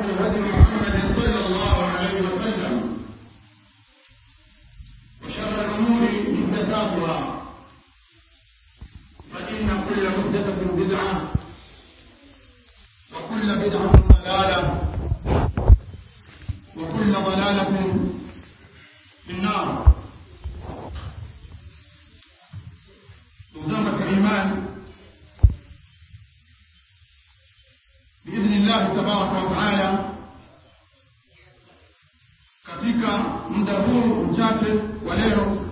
هدي محمد صلى الله عليه وسلم وشر الأمور محدثاتها فإن كل محدثة بدعة وكل بدعة ضلالة وكل ضلالة في النار نظامة الإيمان بإذن الله تبارك وتعالى katika muda huu mchache wa leo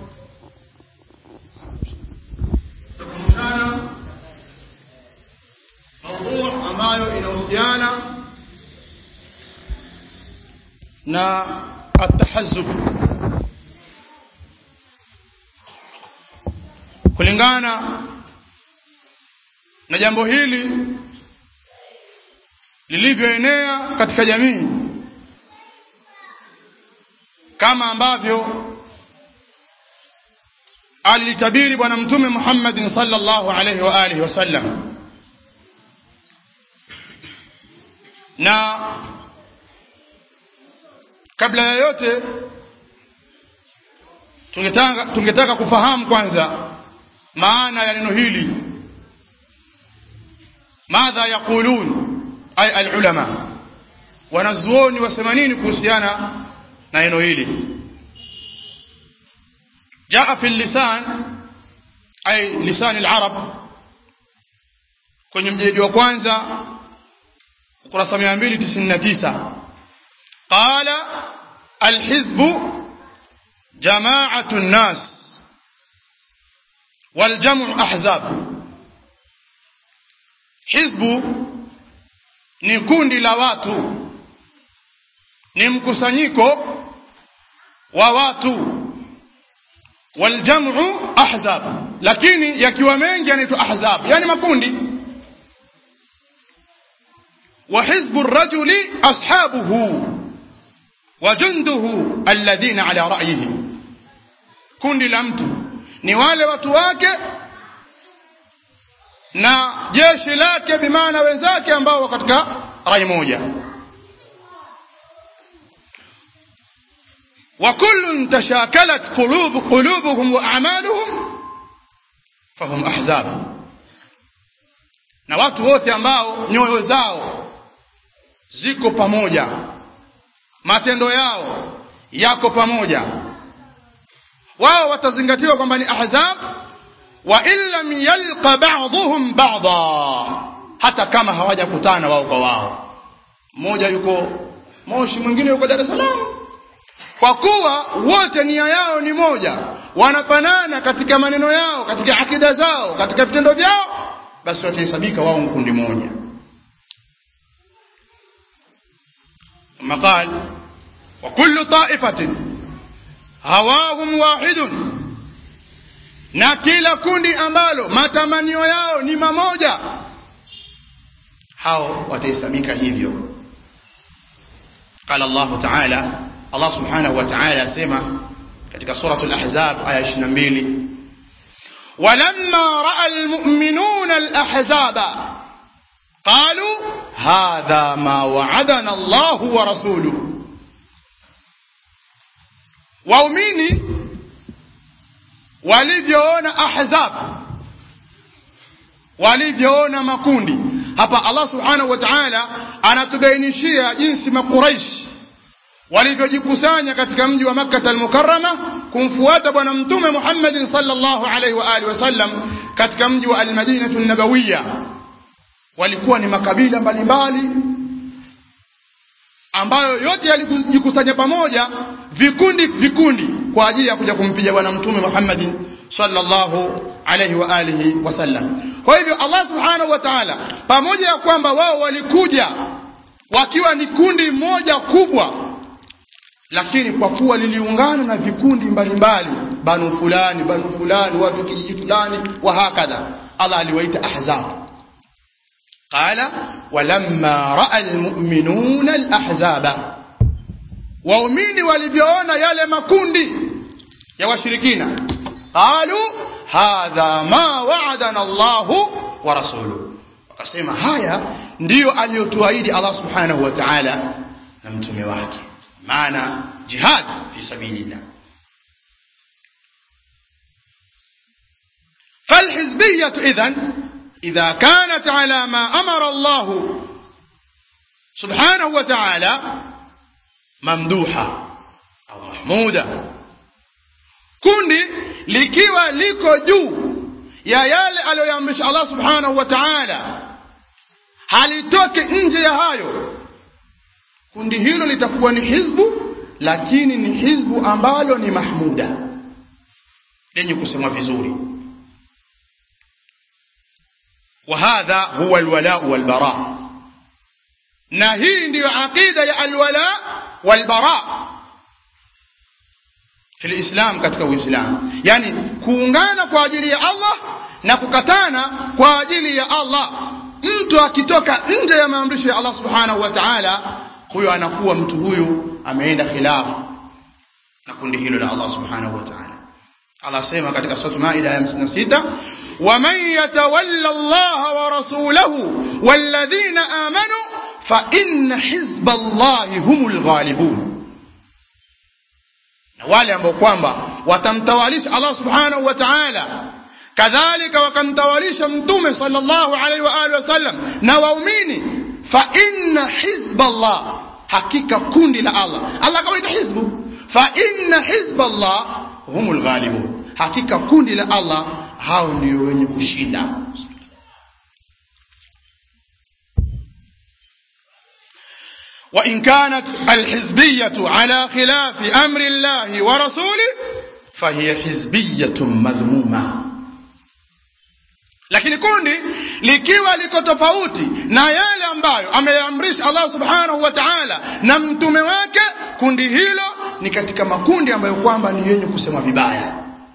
tutakumbushana maudhu ambayo inahusiana na atahazub kulingana na jambo hili lilivyoenea katika jamii kama ambavyo alitabiri bwana mtume Muhammadin sallallahu alaihi wa alihi wasallam na kabla ya yote tungetaka tungetaka kufahamu kwanza maana ya neno hili madha yaqulun ay alulama wanazuoni wasema nini kuhusiana na neno hili jaa fi lisan ay lisan alarab kwenye mjeledi wa kwanza ukurasa 299 qala alhizbu jama'atu an-nas والجمع أحزاب hizbu ni kundi la watu ni mkusanyiko wa watu waljamu ahzab lakini yakiwa mengi yanaitwa ahzab yani makundi wa hizbu rajuli ashabuhu wa junduhu alladhina ala ra'yihi kundi la mtu ni wale watu wake na jeshi lake bimaana wenzake ambao katika rai moja وكل تشاكلت قلوب قلوبهم واعمالهم فهم احزاب na watu wote ambao nyoyo zao ziko pamoja matendo yao yako pamoja wao watazingatiwa kwamba ni ahzab wa in lam yalqa ba'dhum ba'dha hata kama hawajakutana wao kwa wao mmoja yuko Moshi mwingine yuko Dar es Salaam kwa kuwa wote nia yao ni moja wanafanana katika maneno yao katika akida zao katika vitendo vyao basi watahesabika wao kundi moja مقال وكل طائفة هواهم واحد na kila kundi ambalo matamanio yao ni mamoja hao watahesabika hivyo قال الله تعالى الله سبحانه وتعالى asema katika suratul ahzab aya 22 ولما راى المؤمنون الاحزاب قالوا هذا ما وعدنا الله ورسوله waumini walivyoona ahzab walivyoona makundi hapa Allah subhanahu wa ta'ala anatubainishia jinsi makuraish walivyojikusanya katika mji wa Makkah al-Mukarrama kumfuata bwana mtume Muhammad sallallahu alaihi wa alihi wasallam katika mji wa al-Madinah an-Nabawiyya walikuwa ni makabila mbalimbali ambayo yote yalijikusanya pamoja vikundi vikundi kwa ajili ya kuja kumpiga bwana mtume Muhammad sallallahu alaihi wa alihi wasallam kwa hivyo Allah subhanahu wa ta'ala pamoja ya kwamba wao walikuja wakiwa ni kundi moja kubwa lakini kwa kuwa liliungana na vikundi mbalimbali banu fulani banu fulani watu kijiji fulani wa hakadha Allah aliwaita ahzab قال ولما راى المؤمنون الاحزاب waumini walivyoona yale makundi ya washirikina qalu hadha ma wa'adana Allahu wa rasuluhu wakasema haya ndiyo aliyotuahidi Allah subhanahu wa ta'ala na mtume wake maana jihad fi sabilillah فالحزبية إذن إذا كانت على ما أمر الله سبحانه وتعالى ممدوحة أو محمودة kundi likiwa liko juu ya yale aliyoamrisha Allah subhanahu wa ta'ala halitoki nje ya hayo kundi hilo litakuwa ni hizbu lakini ni hizbu ambalo ni mahmuda lenye kusemwa vizuri وهذا هو الولاء والبراء na hii ndiyo aqida ya alwala walbara fi lislam katika uislamu yani kuungana kwa ajili ya allah na kukatana kwa ajili ya allah mtu akitoka nje ya maamrisho ya allah subhanahu wa taala huyo anakuwa mtu huyu ameenda khilafu na kundi hilo la allah subhanahu wa taala allah asema katika sura maida ya 56 ومن يتولى الله ورسوله والذين آمنوا فإن حزب الله هم الغالبون na wale ambao kwamba watamtawalisha Allah subhanahu wa ta'ala kadhalika wakamtawalisha mtume sallallahu alaihi wa alihi wasallam na waumini fa inna hizba Allah hakika kundi la Allah Allah kawaita hizbu fa inna hizba Allah humul ghalibun hakika kundi la Allah hao ndio wenye kushinda وإن كانت الحزبية على خلاف أمر الله ورسوله فهي حزبية مذمومة lakini kundi likiwa liko tofauti na yale ambayo ameamrisha Allah subhanahu wa ta'ala na mtume wake kundi hilo ni katika makundi ambayo kwamba ni yenye kusema vibaya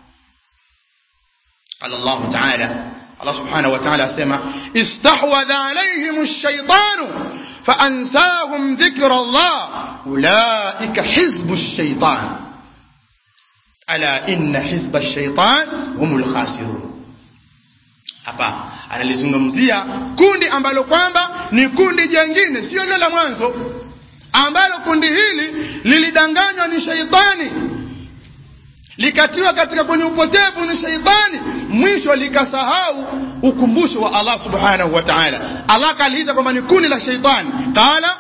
قال الله تعالى الله سبحانه وتعالى سمع استحوذ عليهم الشيطان فأنساهم ذكر الله أولئك حزب الشيطان ألا إن حزب الشيطان هم الخاسرون hapa analizungumzia kundi ambalo kwamba ni kundi jengine sio lile la mwanzo ambalo kundi hili lilidanganywa ni sheitani likatiwa katika kwenye upotevu ni sheitani mwisho likasahau ukumbusho wa allah subhanahu wa taala allah kaliita kwamba ni kundi la sheitani qala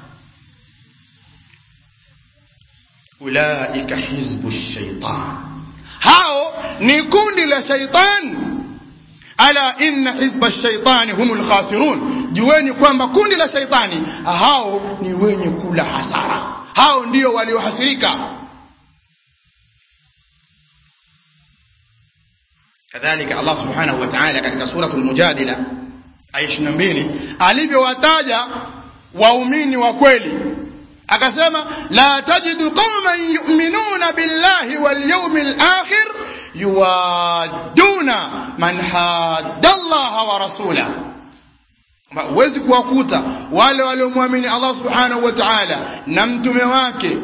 ulaika hizbu shaitan hao ni kundi la sheitani ala inna hizba shaitani humu lkhasirun jueni kwamba kundi la shaitani hao ni wenye kula hasara hao ndio waliohasirika kadhalika allah subhanahu wa taala katika suratu lmujadila aya ishiri na mbili alivyowataja waumini wa kweli akasema la tajidu qauman yuminuna billahi walyaumi lakhir yuwaduna man hadda llaha wa rasulah huwezi kuwakuta wale waliomwamini allah subhanahu wa taala na mtume wake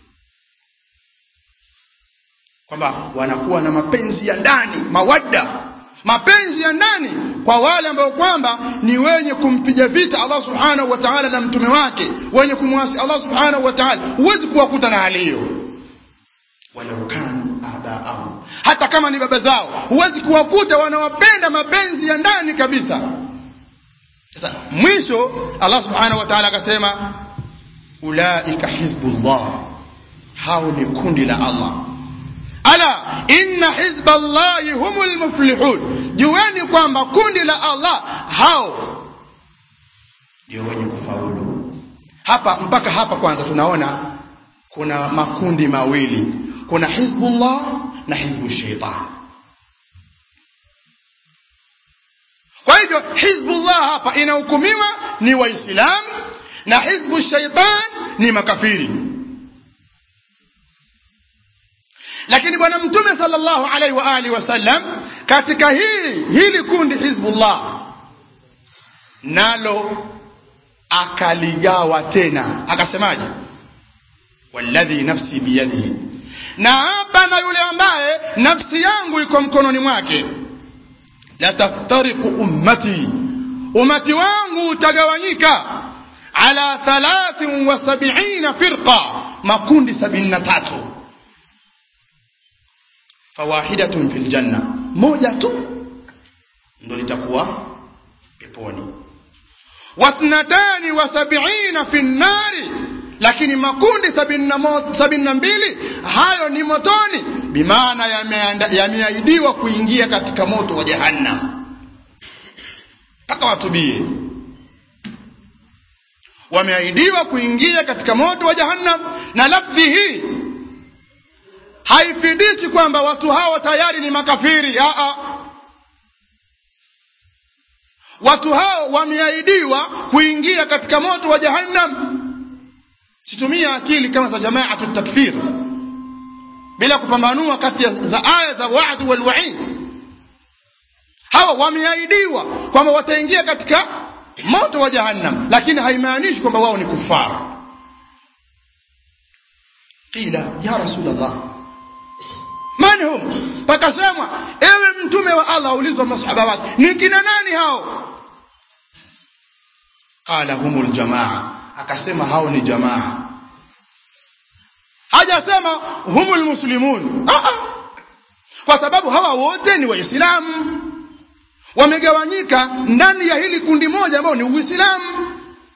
kwamba wanakuwa na mapenzi ya ndani mawadda mapenzi ya ndani kwa wale ambao kwamba ni wenye kumpiga vita allah subhanahu wa taala na mtume wake wenye kumwasi allah subhanahu wa taala huwezi kuwakuta na hali hiyo walau kanu abaahum hata kama ni baba zao huwezi kuwakuta wanawapenda mapenzi ya ndani kabisa sasa mwisho allah subhanahu wa taala akasema ulaika hizbullah hao ni kundi la allah ala inna hizba llahi humu lmuflihun jueni kwamba kundi la allah hao ndio wenye kufaulu hapa mpaka hapa kwanza tunaona kuna makundi mawili kuna hizbullah na hizbu sheitan kwa hivyo hizbullah hapa inahukumiwa ni waislamu na hizbu sheitan ni makafiri lakini bwana mtume sallallahu alaihi wa alihi wasallam katika hili hili kundi hizbullah nalo akaligawa tena akasemaje walladhi nafsi biyadihi na hapa na yule ambaye nafsi yangu iko mkononi mwake lataftariku ummati umati wangu utagawanyika ala thalathin wa sabiina firqa makundi sabini na tatu fawahidatun fi ljanna moja tu ndo litakuwa peponi wathnatani wa sabiina fi nnari lakini makundi sabini na mo- sabini na mbili hayo ni motoni bimaana yameanda- yameahidiwa kuingia katika moto wa jahannam mpaka watubie wameahidiwa kuingia katika moto wa jahannam na lafdhi hii haifidishi kwamba watu hao tayari ni makafiri aa watu hao wameahidiwa kuingia katika moto wa jahannam situmia akili kama za jamaatu takfir bila kupambanua kati ya za aya za wa'd wal wa'id hawa wameahidiwa kwamba wataingia katika moto wa jahannam lakini haimaanishi kwamba wao ni kufara qila ya rasulallah man hum pakasemwa ewe mtume wa allah aulizwa masahaba wake ni kina nani hao qala humul jamaa akasema hao ni jamaa hajasema humul muslimun ah, ah. kwa sababu hawa wote ni waislamu wamegawanyika ndani ya hili kundi moja ambao ni uislamu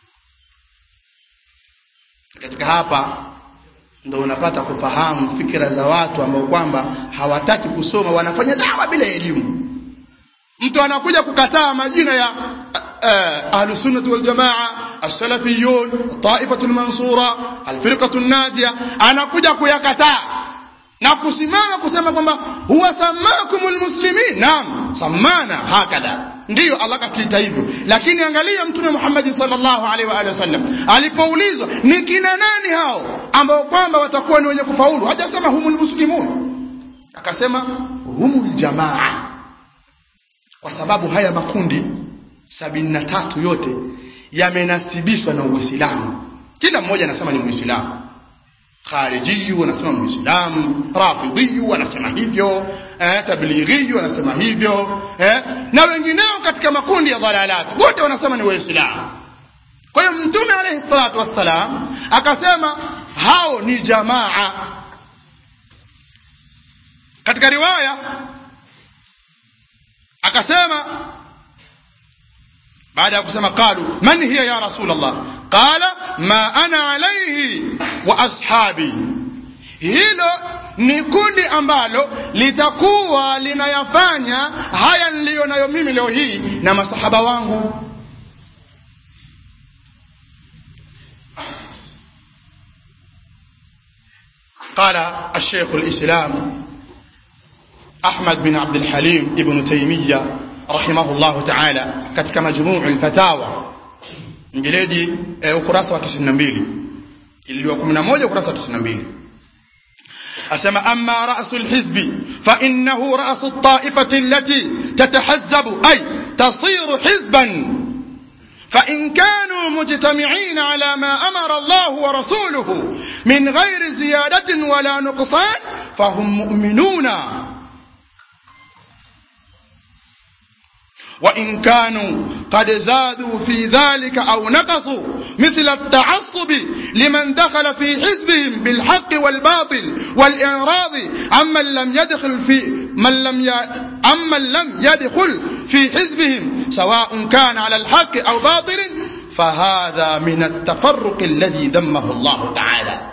katika hapa ndo unapata kufahamu fikira za watu ambao kwamba hawataki kusoma wanafanya dawa bila elimu mtu anakuja kukataa majina ya uh, ahlusunnati waljamaa alsalafiyun taifatu lmansura alfirqatu nadia anakuja kuyakataa na kusimama kusema kwamba huwa samakum lmuslimin naam samana hakadha ndiyo allah kakiita hivyo lakini angalia mtume muhammadi salllahu alaihi waalihi wasallam alipoulizwa ni kina nani hao ambao kwamba watakuwa ni wenye kufaulu hajasema humu lmuslimun akasema humu ljamaa kwa sababu haya makundi sabini na tatu yote yamenasibishwa na uislamu kila mmoja anasema ni muislamu kharijiyu wanasema muislamu rafidhiyu wanasema hivyo eh, tablighiyu wanasema hivyo eh, na wengineo katika makundi ya dhalalati wote wanasema ni waislamu kwa hiyo mtume alaihi salatu wassalam akasema hao ni jamaa katika riwaya akasema baada ya kusema qalu man hiya ya rasul allah qala ma ana alaihi wa ashabi hilo ni kundi ambalo litakuwa linayafanya haya niliyo nayo mimi leo hii na masahaba wangu قال الشيخ الإسلام أحمد بن عبد الحليم ابن تيمية رحمه الله تعالى katika majmuu lfatawa mjeledi e, ukurasa wa tisini na mbili ililiwa kumi na moja ukurasa wa tisini na mbili asema ama rasu lhizbi fainahu rasu ltaifati allati tatahazzabu ay tasiru hizban فإن كانوا مجتمعين على ما أمر الله ورسوله من غير زيادة ولا نقصان فهم مؤمنون وإن كانوا قد زادوا في ذلك أو نقصوا مثل التعصب لمن دخل في حزبهم بالحق والباطل والإعراض عمن لم يدخل في من لم ي... عمن لم يدخل في حزبهم سواء كان على الحق أو باطل فهذا من التفرق الذي ذمه الله تعالى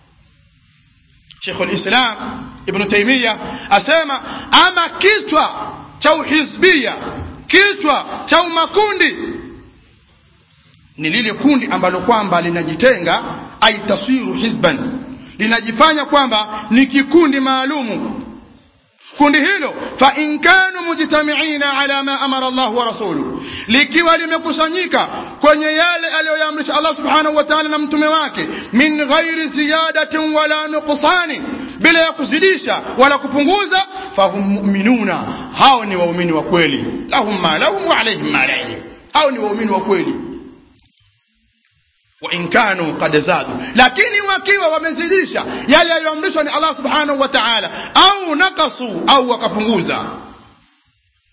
شيخ الإسلام ابن تيمية أسامة أما كتوى تو حزبية kichwa cha umakundi ni lile kundi ambalo kwamba linajitenga ai taswiru hizban linajifanya kwamba ni kikundi maalumu kundi hilo fa in kanu mujtamiina ala ma amara Allah wa rasuluhu likiwa limekusanyika kwenye yale aliyoyaamrisha Allah subhanahu wa ta'ala na mtume wake min ghairi ziyadatin wala nuqsani bila ya kuzidisha wala kupunguza fahum mu'minuna hao ni waumini wa kweli lahum ma lahum wa alayhim ma alayhim hao ni waumini wa kweli wa in kanu qad zadu lakini wakiwa wamezidisha yale yaliyoamrishwa ni Allah subhanahu wa ta'ala au nakasu au wakapunguza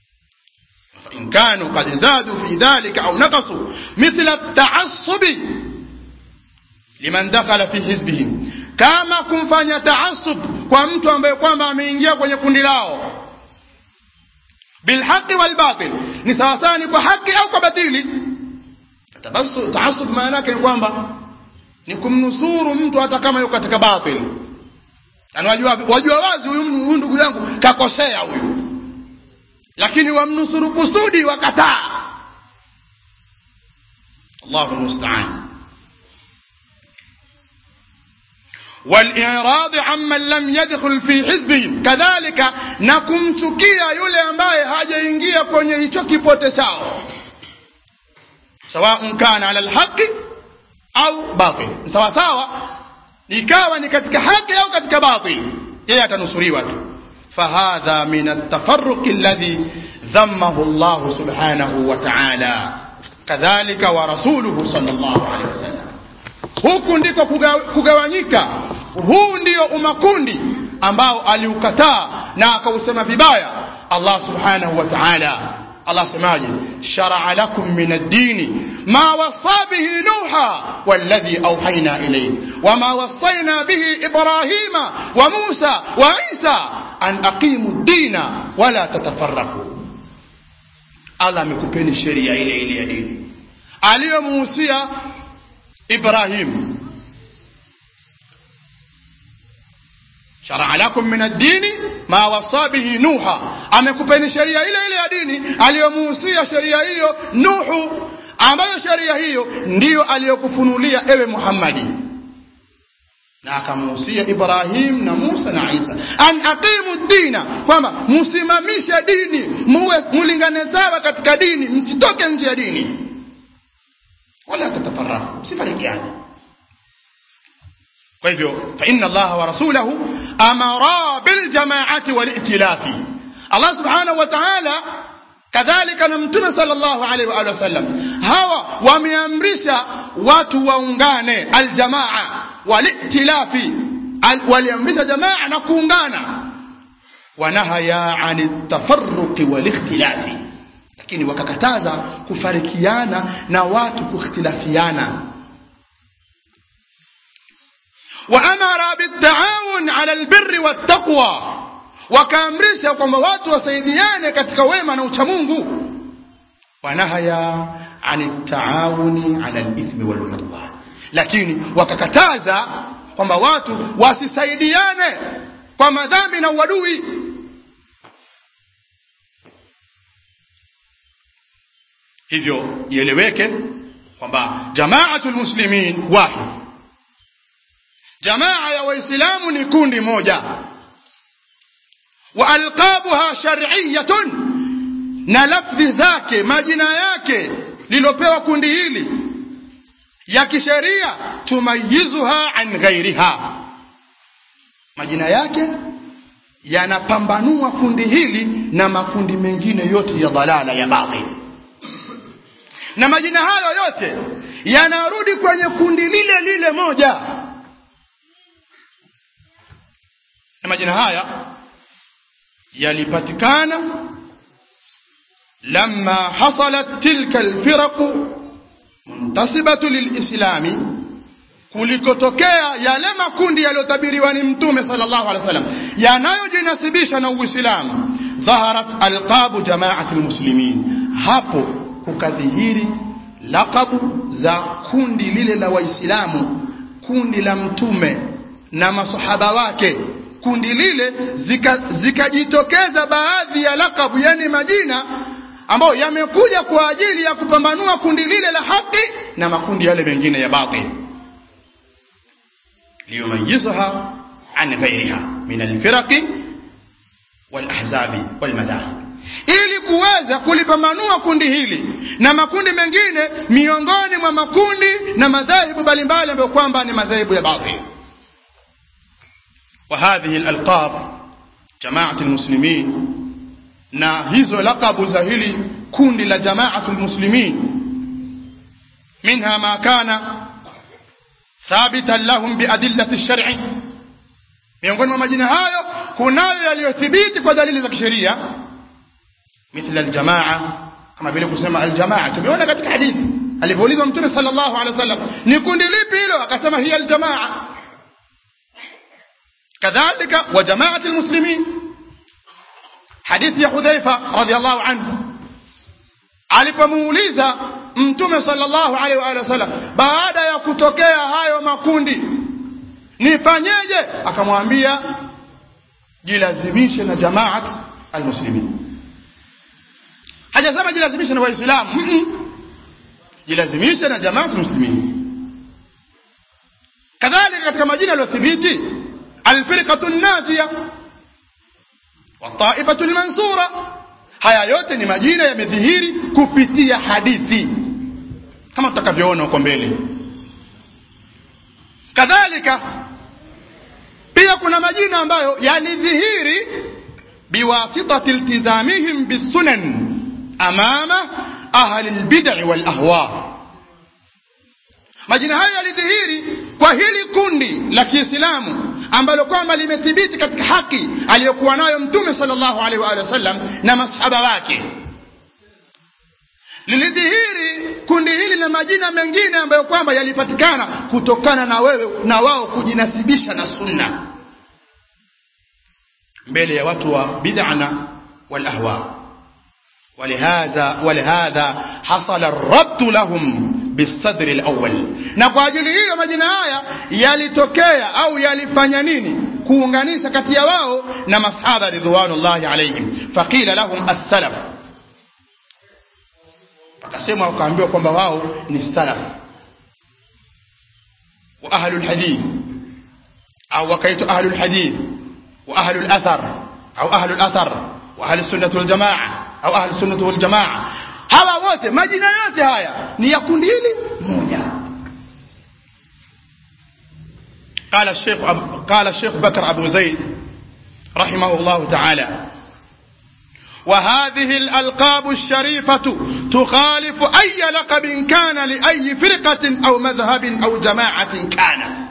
in kanu qad zadu fi dhalika au naqasu mithla at-ta'assub liman dakhala fi hizbihim kama kumfanya taasub kwa mtu ambaye kwamba ameingia kwenye kundi lao bilhaqi walbatil ni sawasawa ni kwa haki au kwa batili Tabasu- taasub maana yake ni kwamba ni kumnusuru mtu hata kama yuko katika batil yani wajua, wajua wazi huyu huyu ndugu yangu kakosea huyu lakini wamnusuru kusudi wakataa allahu lmustaan والإعراض عمن لم يدخل في حزبهم كذلك نكمchukia yule ambaye hajaingia kwenye hicho kipote chao سواء كان على الحق au batil sawa sawa ikawa ni katika haki au katika batil yeye atanusuriwa tu fahadha min altafaruq alladhi dhammahu Allah subhanahu wa ta'ala kadhalika wa rasuluhu sallallahu alaihi wasallam huku ndiko kuga, kugawanyika huu ndio umakundi ambao aliukataa na akausema vibaya Allah subhanahu wa ta'ala Allah semaje شرع لكم من الدين ما وصى به نوحا والذي أوحينا إليه وما وصينا به إبراهيم وموسى وعيسى أن أقيموا الدين ولا تتفرقوا Allah amekupeni sheria ile ile ya dini aliyomuhusia Ibrahim sharaa lakum min ad-dini ma wasa bihi nuha amekupeni sheria ile ile ya dini aliyomuhusia sheria hiyo nuhu ambayo sheria hiyo ndiyo aliyokufunulia ewe muhammadi na akamuhusia ibrahim na musa na isa an aqimu dina kwamba msimamishe dini muwe mulingane sawa katika dini msitoke nje ya dini wala tatafaraku msifarikiane kwa hivyo fa inna allaha wa rasulahu amara biljamaati walitilafi allah subhanahu wa taala kadhalika na mtume sallallahu alaihi wa alihi wasallam hawa wameamrisha watu waungane aljamaa walitilafi Al, waliamrisha jamaa na kuungana wanahaya ani tafarruqi walikhtilafi lakini wakakataza kufarikiana na watu kukhtilafiana waamara bitaawun ala albirri wattaqwa wakaamrisha kwamba watu wasaidiane katika wema na uchamungu wanahaya an taawuni ala lithmi waludwan lakini wakakataza kwamba watu wasisaidiane kwa madhambi na uadui hivyo ieleweke kwamba jamaatu lmuslimin wahid jamaa ya waislamu ni kundi moja wa alqabuha shar'iyatun na lafdhi zake majina yake lilopewa kundi hili ya kisheria tumayizuha an ghairiha majina yake yanapambanua kundi hili na makundi mengine yote ya dhalala ya batil na majina hayo yote yanarudi kwenye kundi lile lile moja na majina haya yalipatikana lama hasalat tilka alfiraqu muntasibatu lilislami kulikotokea yale makundi yaliyotabiriwa ni mtume sallallahu alaihi wasallam yanayojinasibisha na uislamu dhaharat alqabu jamaati lmuslimin hapo kukadhihiri laqabu za kundi lile la waislamu kundi la mtume na masahaba wake kundi lile zikajitokeza zika baadhi ya lakabu yani majina ambayo yamekuja kwa ajili ya kupambanua kundi lile la haki na makundi yale mengine ya batil liyumayizha an ghairiha min alfiraqi walahzabi walmadahib ili kuweza kulipambanua kundi hili na makundi mengine miongoni mwa makundi na madhahibu mbalimbali ambayo kwamba ni madhahibu ya batil وهذه الألقاب جماعة المسلمين na hizo lakabu za hili kundi la jamaatu lmuslimin minha ma kana thabitan lahum biadillati lshari miongoni mwa majina hayo kunayo yaliyothibiti kwa dalili za kisheria mithla aljamaa kama vile kusema aljamaa tumeona katika hadithi alivyoulizwa mtume sallallahu alaihi wasallam ni kundi lipi hilo akasema hiya aljamaa kadhalika wa jamaati almuslimin hadithi ya hudhaifa radiallahu anhu alipomuuliza mtume sallallahu alaihi wa alihi wasallam baada ya kutokea hayo makundi nifanyeje akamwambia jilazimishe na jamaat almuslimin hajasema jilazimishe na waislamu Mm-mm. jilazimishe na jamaat almuslimin kadhalika katika majina yaliyothibiti alfirqatu najia wataifatu lmansura haya yote ni majina yamedhihiri kupitia hadithi kama tutakavyoona huko mbele kadhalika pia kuna majina ambayo yalidhihiri biwasitati iltizamihim bisunan amama ahli lbidai walahwa majina hayo yalidhihiri kwa hili kundi la kiislamu ambalo kwamba limethibiti katika haki aliyokuwa nayo mtume sallallahu alaihi wa alihi wasallam na masahaba wake lilidhihiri kundi hili na majina mengine ambayo kwamba yalipatikana kutokana na wewe na wao kujinasibisha na sunna mbele ya watu wa bid'ana wal ahwa ولهذا ولهذا حصل الرد لهم بالصدر الأول na kwa ajili hiyo majina haya yalitokea au yalifanya nini kuunganisha kati ya wao na masahaba ridwanullahi alaihim faqila lahum as-salaf akasema wakaambiwa kwamba wao ni salaf wa ahlul hadith au wakaitwa ahlul hadith wa ahlul athar au ahlul athar wa ahlus sunnah wal jamaa au ahlus sunnah wal jamaa hawa wote majina yote haya ni ya kundi hili moja قال الشيخ أب... قال الشيخ بكر أبو زيد رحمه الله تعالى وهذه الألقاب الشريفة تخالف أي لقب كان لأي فرقة أو مذهب أو جماعة كان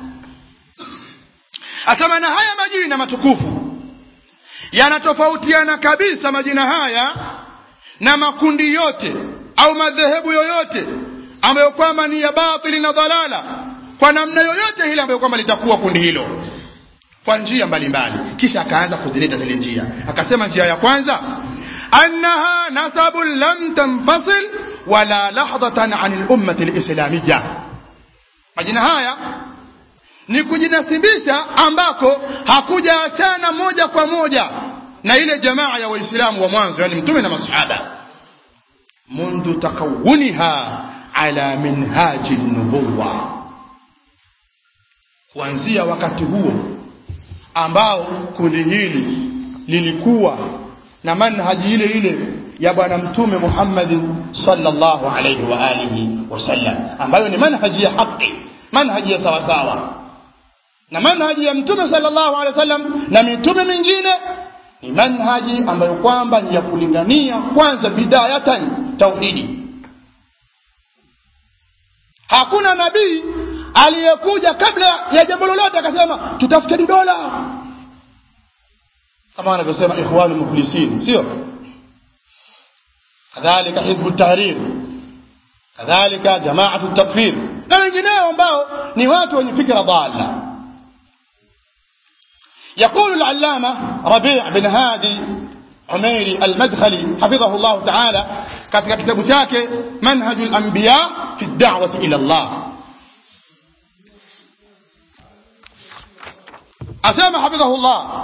أسمى هيا مجينة متكوفو yanatofautiana kabisa majina haya na makundi yote au madhehebu yoyote ambayo kwamba ni ya batili na dhalala kwa namna yoyote ile ambayo kwamba litakuwa kundi hilo kwa njia mbalimbali kisha akaanza kuzileta zile njia akasema njia ya kwanza annaha nasabun lam tanfasil wala lahdatan an lummati lislamiya majina haya ni kujinasibisha ambako hakujaachana moja kwa moja na ile jamaa ya waislamu wa mwanzo yani mtume na masahaba mundu takawuniha ala minhaji nubuwa kuanzia wakati huo ambao kundi hili lilikuwa na manhaji ile ile ya bwana mtume muhammadin sallallahu alaihi wa alihi wasallam ambayo ni manhaji ya haqi manhaji ya sawasawa na manhaji ya mtume sallallahu alaihi wasallam na mitume mingine ni manhaji ambayo kwamba ni ya kulingania kwanza bidayatan tauhidi hakuna nabii aliyekuja kabla ya jambo lolote akasema tutafute dola kama wanavyosema ikhwanu muflisin sio kadhalika hizbu tahrir kadhalika jamaatu takfir na wengineo ambao ni watu wenye fikra dhalla يقول العلامة ربيع بن هادي عميري المدخلي حفظه الله تعالى katika kitabu chake manhaju lambiya fi dawati ila llah asema حفظه الله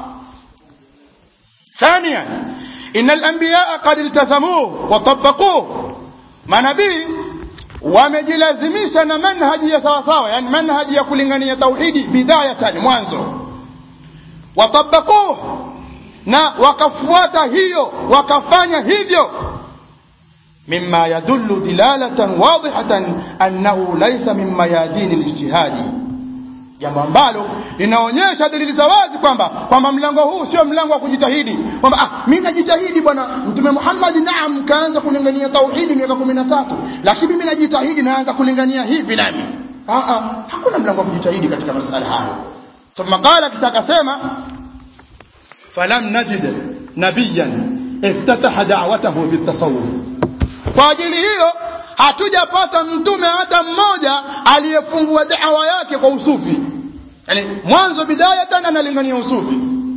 ثانيا إن الأنبياء قد التزموه وطبقوه manabii wamejilazimisha na manhaji ya sawasawa yani manhaji ya kulingania tauhidi bidayatan mwanzo watabakuh na wakafuata hiyo wakafanya hivyo mima yadullu dilalatan wadihatan annahu laisa min mayadini lijtihadi jambo ambalo linaonyesha dalili za wazi kwamba kwamba mlango huu sio mlango wa kujitahidi kwamba ah, mi najitahidi bwana mtume muhammadi naam kaanza kulingania tauhidi miaka kumi na tatu lakini mimi najitahidi naanza kulingania hivi nami ah, ah, hakuna mlango wa kujitahidi katika masala hayo ثم قال كتاكسيما فلم نجد نبيا افتتح دعوته بالتصوف kwa ajili hiyo hatujapata mtume hata mmoja aliyefungua dawa yake kwa usufi yani mwanzo bidayatan analingania usufi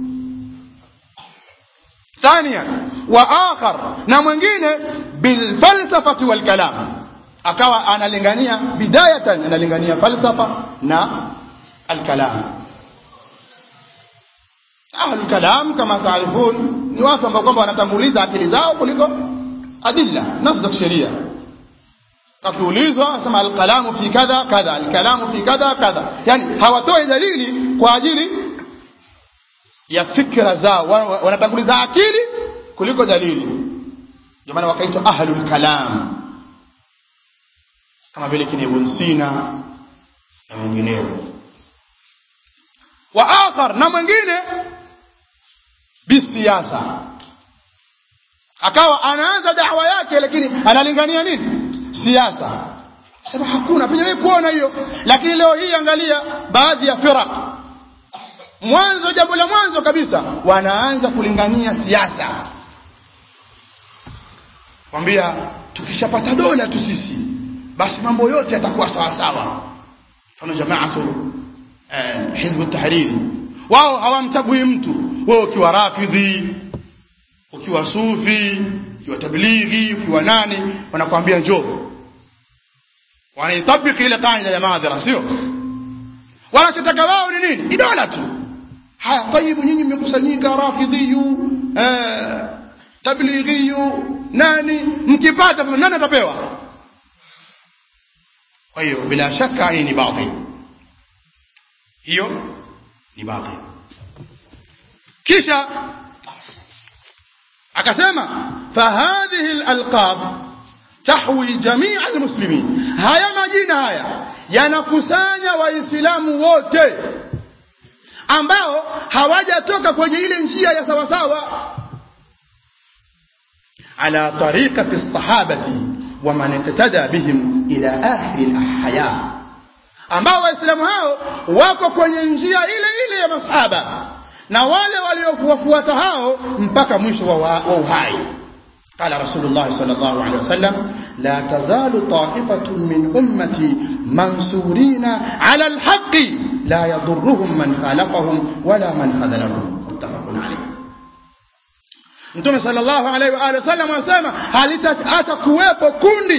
ثانيا واخر na mwingine bilfalsafati walkalam akawa analingania bidayatan analingania falsafa na alkalam ahlu kalam kama taarifun ni watu ambao kwamba wanatanguliza akili zao kuliko adilla nafsi za kisheria akiulizwa sema alkalamu fi kadha kadha alkalamu fi kadha kadha yani hawatoi dalili kwa ajili ya fikra zao wanatanguliza akili kuliko dalili ndio maana wakaitwa ahlul kalam kama vile kina Ibn Sina na wengineo wa akhar na mwingine bisiasa akawa anaanza dawa yake lakini analingania nini siasa sema hakuna penye kuona hiyo lakini leo hii angalia baadhi ya firaq mwanzo jambo la mwanzo kabisa wanaanza kulingania siasa kwambia tukishapata dola tu sisi basi mambo yote yatakuwa sawa sawa mfano jamaatu eh, hizbu tahriri wao hawamchagui mtu wewe ukiwa rafidhi ukiwa sufi ukiwa tablighi ukiwa nani wanakwambia njoo wanaitabiki ile kaida ya madhara sio wanachotaka wao ni nini ni dola tu haya taibu nyinyi mmekusanyika rafidhiyu eh, tablighiyu nani mkipata nani atapewa kwa hiyo bila shaka hii ni batil hiyo ni batil kisha akasema fahadhihi lalqab tahwi jamia almuslimin haya majina haya yanakusanya waislamu wote ambao hawajatoka kwenye ile njia ya sawasawa ala tariqati sahabati wa man iktada bihim ila akhiri alhaya ambao waislamu hao wako kwenye njia ile ile ya masahaba na wale waliofuata hao mpaka mwisho wa, wa uhai قال رسول الله صلى الله عليه وسلم لا تزال طائفة من أمتي منصورين على الحق لا يضرهم من خالفهم ولا من خذلهم متفق عليه Mtume sallallahu alaihi wa alihi wasallam anasema halitaacha kuwepo kundi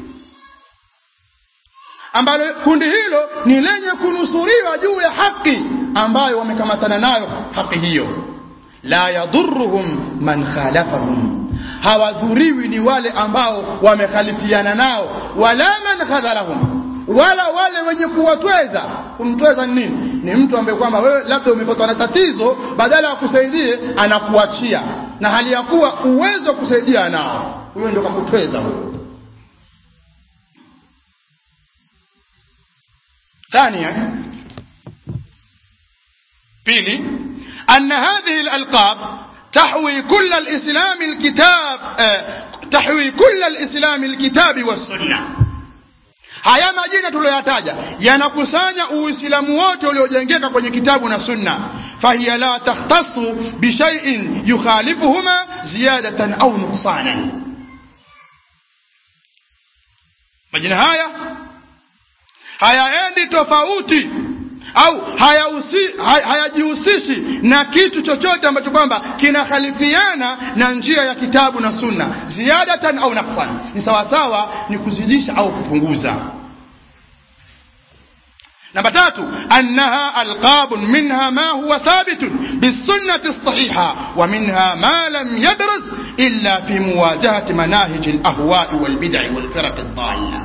ambalo kundi hilo ni lenye kunusuriwa juu ya haki ambayo wamekamatana nayo haki hiyo la yadhuruhum man khalafahum hawadhuriwi ni wale ambao wamekhalifiana nao wala man khadhalahum wala wale wenye kuwatweza kumtweza ni nini ni mtu ambaye kwamba wewe labda umepatwa na tatizo badala ya kusaidie anakuachia na hali ya kuwa uwezo wa kusaidia anao huyo ndio kakutweza huyo ثانيا pili أن هذه الألقاب تحوي كل الإسلام الكتاب تحوي كل الإسلام الكتاب والسنة haya majina tuliyoyataja yanakusanya uislamu wote uliojengeka kwenye kitabu na sunna fahiya la takhtasu bishaiin yukhalifuhuma ziyadatan au nuksanan majina haya hayaendi tofauti au hayajihusishi haya na kitu chochote ambacho kwamba kinakhalifiana na njia ya kitabu na sunna ziyadatan au naqsan ni sawasawa ni kuzidisha au kupunguza namba tatu annaha alqabun minha ma huwa thabitun bisunnati lsahiha wa minha ma lam yadrus illa fi muwajahati manahiji alahwai walbidai walfiraqi ldalla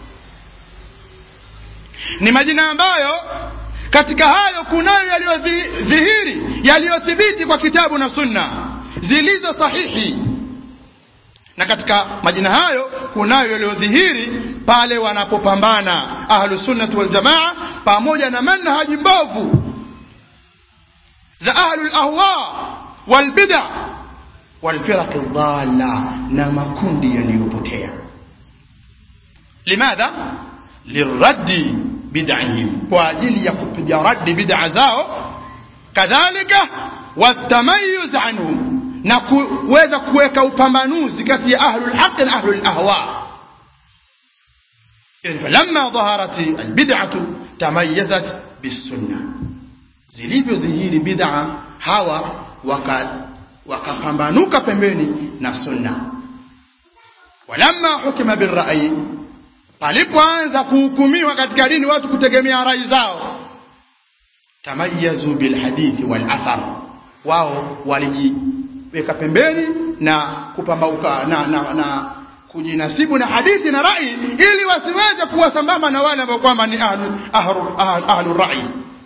ni majina ambayo katika hayo kunayo yaliyodhihiri yaliyothibiti kwa kitabu na sunna zilizo sahihi na katika majina hayo kunayo yaliyodhihiri pale wanapopambana ahlusunnati waljamaa pamoja na manhaji mbovu za ahlu lahwa walbida walfiraqi dhalla na makundi yaliyopotea limadha liraddi bid'ihim kwa ajili ya kupiga radi bid'a zao kadhalika watamayuz anhum na kuweza kuweka upambanuzi kati ya ahlul haqq na ahlul ahwa falamma dhaharat albid'atu tamayyazat bisunna zilivyodhihiri bid'a hawa waka wakapambanuka pembeni na sunna walamma hukima birrai palipoanza kuhukumiwa katika dini watu kutegemea rai zao tamayazu bilhadithi walathar wao walijiweka pembeni na kupambauka na, na, na kujinasibu na hadithi na rai ili wasiweze kuwa sambamba na wale ambao kwamba ni ahlu, ahlu, ahlu, ahlu rai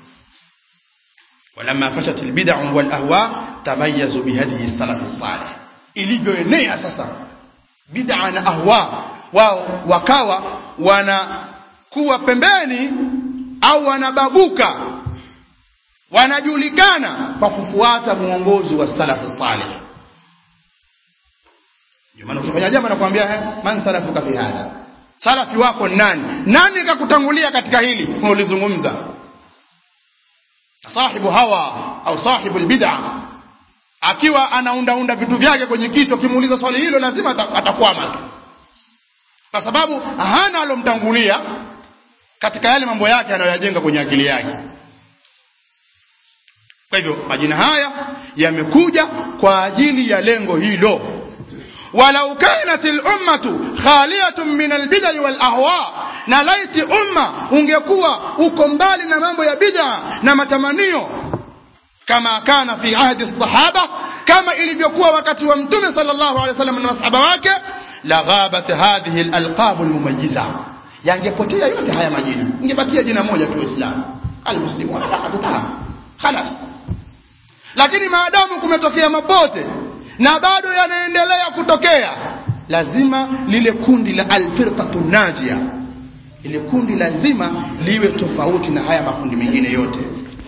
ولما فشت البدع والاهواء تميزوا بهدي السلف الصالح ilivyoenea sasa bid'a na ahwa wao wakawa wanakuwa pembeni au wanababuka wanajulikana kwa kufuata mwongozo wa salafu salih ndio maana ukifanya jambo nakwambia man salafuka fi hadha salafi wako nani nani kakutangulia katika hili ulizungumza sahibu hawa au sahibu albid'a akiwa anaundaunda vitu vyake kwenye kichwa kimuuliza swali hilo lazima atakwama kwa sababu hana alomtangulia katika yale mambo yake anayoyajenga kwenye akili yake kwa hivyo majina haya yamekuja kwa ajili ya lengo hilo walau kanat lummatu khaliyatun min albidai walahwa na laiti umma ungekuwa uko mbali na mambo ya bid'a na matamanio kama kana fi ahdi sahaba kama ilivyokuwa wakati wa mtume sallallahu alaihi wasallam na masahaba wake la ghabat hadhihi alalqab almumayyiza yangepotea yote haya majina ingebakia jina moja tu Uislamu almuslimu wala hatutaka khalas lakini maadamu kumetokea mapote na bado yanaendelea kutokea lazima lile kundi la alfirqatu najia ile kundi lazima liwe tofauti na haya makundi mengine yote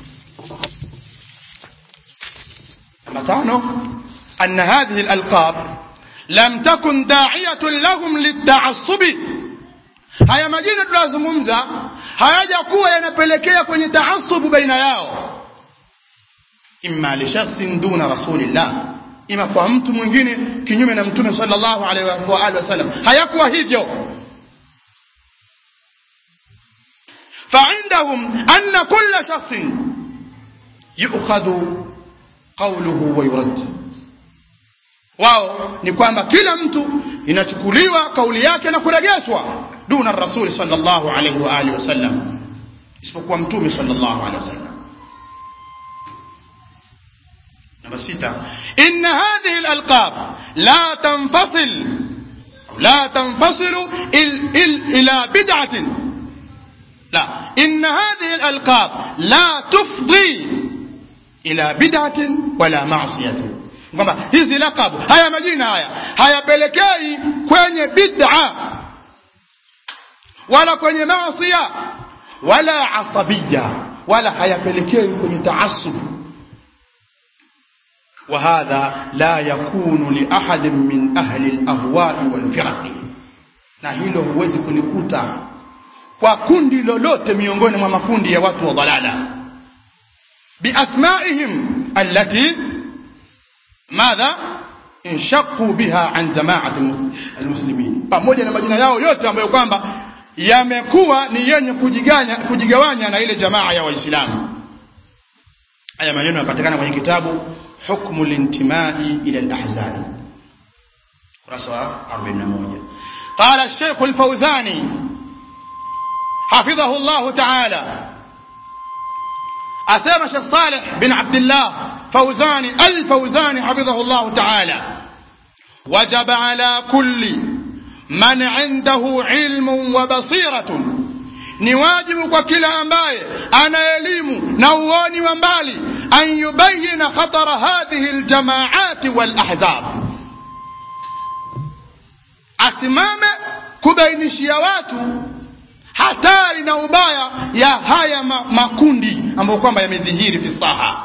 namba tano anna hadhihi alalqab lam takun da'iyatun lahum litaassubi haya majina tunazungumza hayajakuwa yanapelekea kwenye taasubu baina yao imma li shakhsin duna rasulillah ima kwa mtu mwingine kinyume na mtume sallallahu alaihi wa alihi wasallam hayakuwa hivyo فعندهم أن كل شخص يؤخذ قوله ويرد wao ni kwamba kila mtu inachukuliwa kauli yake na kurejeshwa duna rasuli sallallahu alaihi wa alihi wasallam isipokuwa mtume sallallahu alaihi wasallam namba sita inna hadhihi alalqab la tanfasil la tanfasilu il, il, ila bid'atin لا إن هذه الألقاب لا تفضي إلى بدعة ولا معصية kwamba hizi lakabu haya majina haya hayapelekei kwenye bid'a wala kwenye maasia wala asabiya wala hayapelekei kwenye taasub وهذا لا يكون لأحد من أهل الأهواء والفرق na hilo huwezi kulikuta kwa kundi lolote miongoni mwa makundi ya watu wa dhalala biasmaihim allati madha inshaqu biha an jamaati almuslimin pamoja na majina yao yote ambayo kwamba yamekuwa ni yenye kujiganya kujigawanya na ile jamaa ya waislamu haya maneno yanapatikana kwenye kitabu hukmu lintimai ila alahzab kurasa wa 41 qala الشيخ الفوزاني حفظه الله تعالى أسامة الشيخ صالح بن عبد الله فوزاني الفوزاني حفظه الله تعالى وجب على كل من عنده علم وبصيرة ni wajibu kwa kila ambaye ana elimu na uoni wa mbali an yubayina khatara hadhihi ljamaati walahzab asimame kubainishia watu hatari na ubaya ya haya ma, makundi ambayo kwamba yamedhihiri fi saha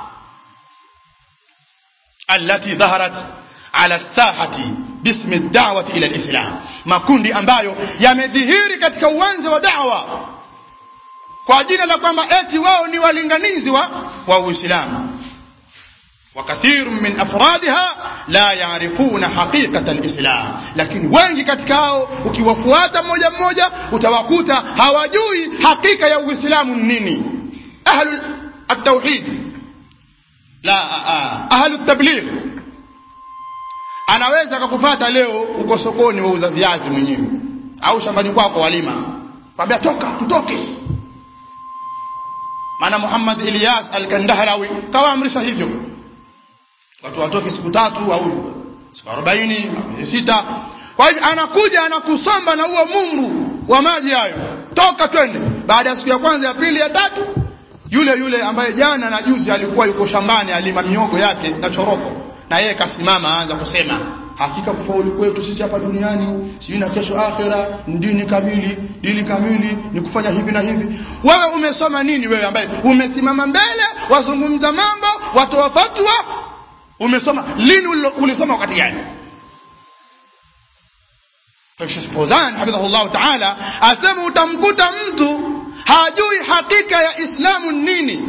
allati dhaharat ala sahati bismi dawati ila lislam makundi ambayo yamedhihiri katika uwanja wa dawa kwa jina la kwamba eti wao ni walinganizi wa wa uislamu وكثير من أفرادها لا يعرفون حقيقة الإسلام lakini wengi katika hao ukiwafuata mmoja mmoja utawakuta hawajui hakika ya uislamu ni nini ahlu التوحيد la ahlu tabligh anaweza akakufata leo uko sokoni wauza viazi mwenyewe au shambani kwako walima kwambia toka tutoke maana Muhammad Ilyas al-Kandahrawi kawaamrisha hivyo watu watoke siku tatu au siku arobaini miezi sita kwa hivyo anakuja anakusomba na huo mungu wa maji hayo toka twende baada ya siku ya kwanza ya pili ya tatu yule yule ambaye jana na juzi alikuwa yuko shambani alima miogo yake na choroko na yeye kasimama aanza kusema hakika kufaulu kwetu sisi hapa duniani sijui na kesho akhera ni dini kamili dini kamili ni kufanya hivi na hivi wewe umesoma nini wewe ambaye umesimama mbele wazungumza mambo watoa fatwa umesoma lini ulisoma wakati gani Sheikh Fawzan hafidhahullah ta'ala asema utamkuta mtu hajui hakika ya Islamu nini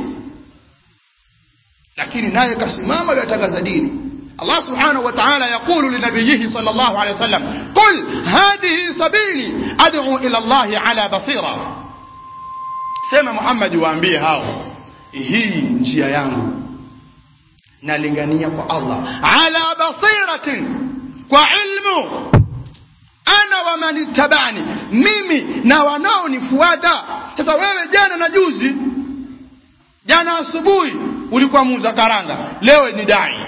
lakini naye kasimama yatangaza dini Allah subhanahu wa ta'ala yaqulu linabiyihi sallallahu alayhi wasallam qul hadhihi sabili ad'u ila Allah ala basira sema Muhammad waambie hao hii njia yangu nalingania kwa Allah ala basiratin kwa ilmu ana wa manittabani mimi na wanaonifuata sasa wewe jana na juzi jana asubuhi ulikuwa muuza karanga leo ni dai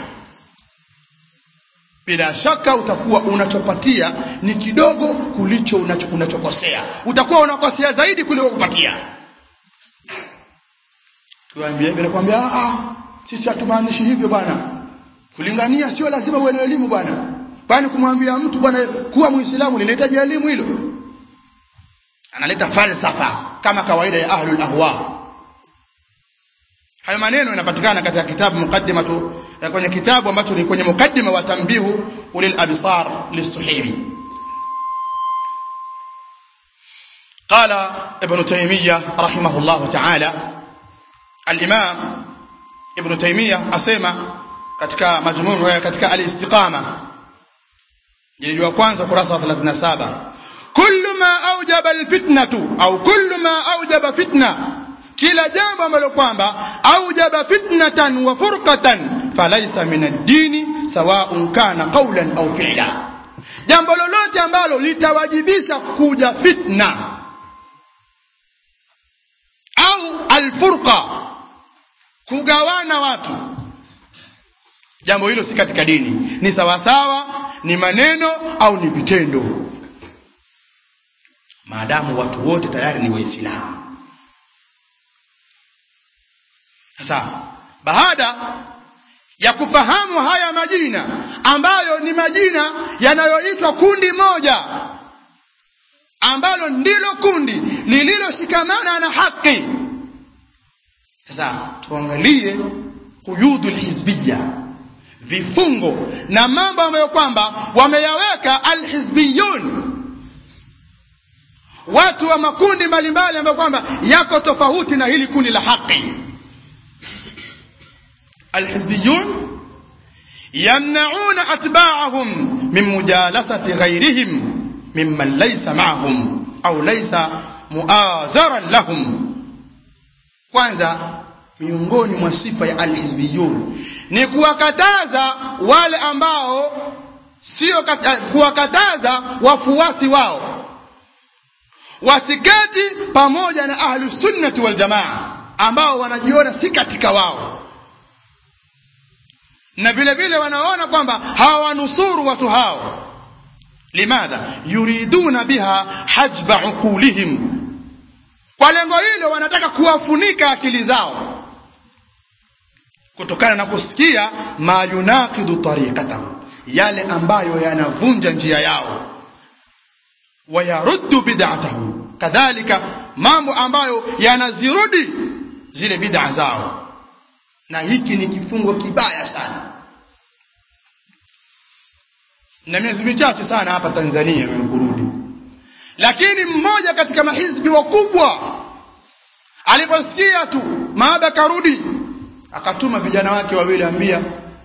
bila shaka utakuwa unachopatia ni kidogo kulicho unacho, unachokosea utakuwa unakosea zaidi kuliko kupatia tuambie nakwambia ah sisi hatumaanishi hivyo bwana kulingania sio lazima uwe na elimu bwana kwani kumwambia mtu bwana kuwa muislamu linahitaji elimu hilo analeta falsafa kama kawaida ya ahlul ahwa hayo maneno yanapatikana katika kitabu mukaddimatu kwenye kitabu ambacho ni kwenye mukaddima wa tambihu ulil absar lisuhaimi قال ابن تيمية رحمه الله تعالى الإمام ابن تيمية أسمى katika majmuu katika al-istiqama jildi wa kwanza kurasa wa 37 kullu ma aujaba alfitnatu au kullu ma aujaba fitna kila jambo ambalo kwamba aujaba fitnatan wa furqatan falaysa min ad-dini sawa'un kana qawlan au fi'la jambo lolote ambalo litawajibisha kuja fitna au alfurqa kugawana watu jambo hilo si katika dini ni sawasawa ni maneno au ni vitendo maadamu watu wote tayari ni waislamu sasa baada ya kufahamu haya majina ambayo ni majina yanayoitwa kundi moja ambalo ndilo kundi lililoshikamana na haki sasa tuangalie quyudul hizbiyya vifungo na mambo ambayo kwamba wameyaweka alhizbiyun watu wa makundi mbalimbali ambayo kwamba yako tofauti na hili kundi la haki alhizbiyun yamnauna atba'ahum min mujalasati ghayrihim mimman laysa ma'ahum au laysa muazaran lahum kwanza miongoni mwa sifa ya alhizbiyun ni kuwakataza wale ambao sio kuwakataza wafuasi wao wasiketi pamoja na ahlusunnati waljamaa ambao wanajiona si katika wao na vile vile wanaona kwamba hawanusuru watu hao limadha yuriduna biha hajba uqulihim kwa lengo hilo wanataka kuwafunika akili zao kutokana na kusikia ma yunaqidu tariqatahu yale ambayo yanavunja njia yao wayaruddu bid'atahu kadhalika mambo ambayo yanazirudi zile bid'a zao na hiki ni kifungo kibaya sana na miezi michache sana hapa Tanzania kurudi lakini mmoja katika mahizbi wakubwa aliposikia tu maada karudi akatuma vijana wake wawili ambia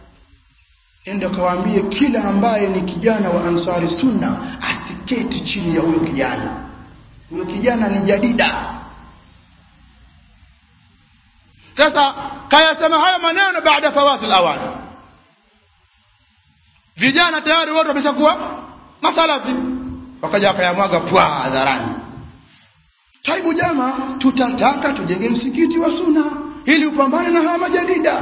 ende kawaambie kila ambaye ni kijana wa ansari sunna asiketi chini ya huyo kijana huyo kijana ni jadida sasa kayasema haya maneno baada fawati lawan vijana tayari wote wameshakuwa masalafi wakaja wakayamwaga pwa hadharani taibu jama tutataka tujenge msikiti wa suna ili upambane na hawa majadida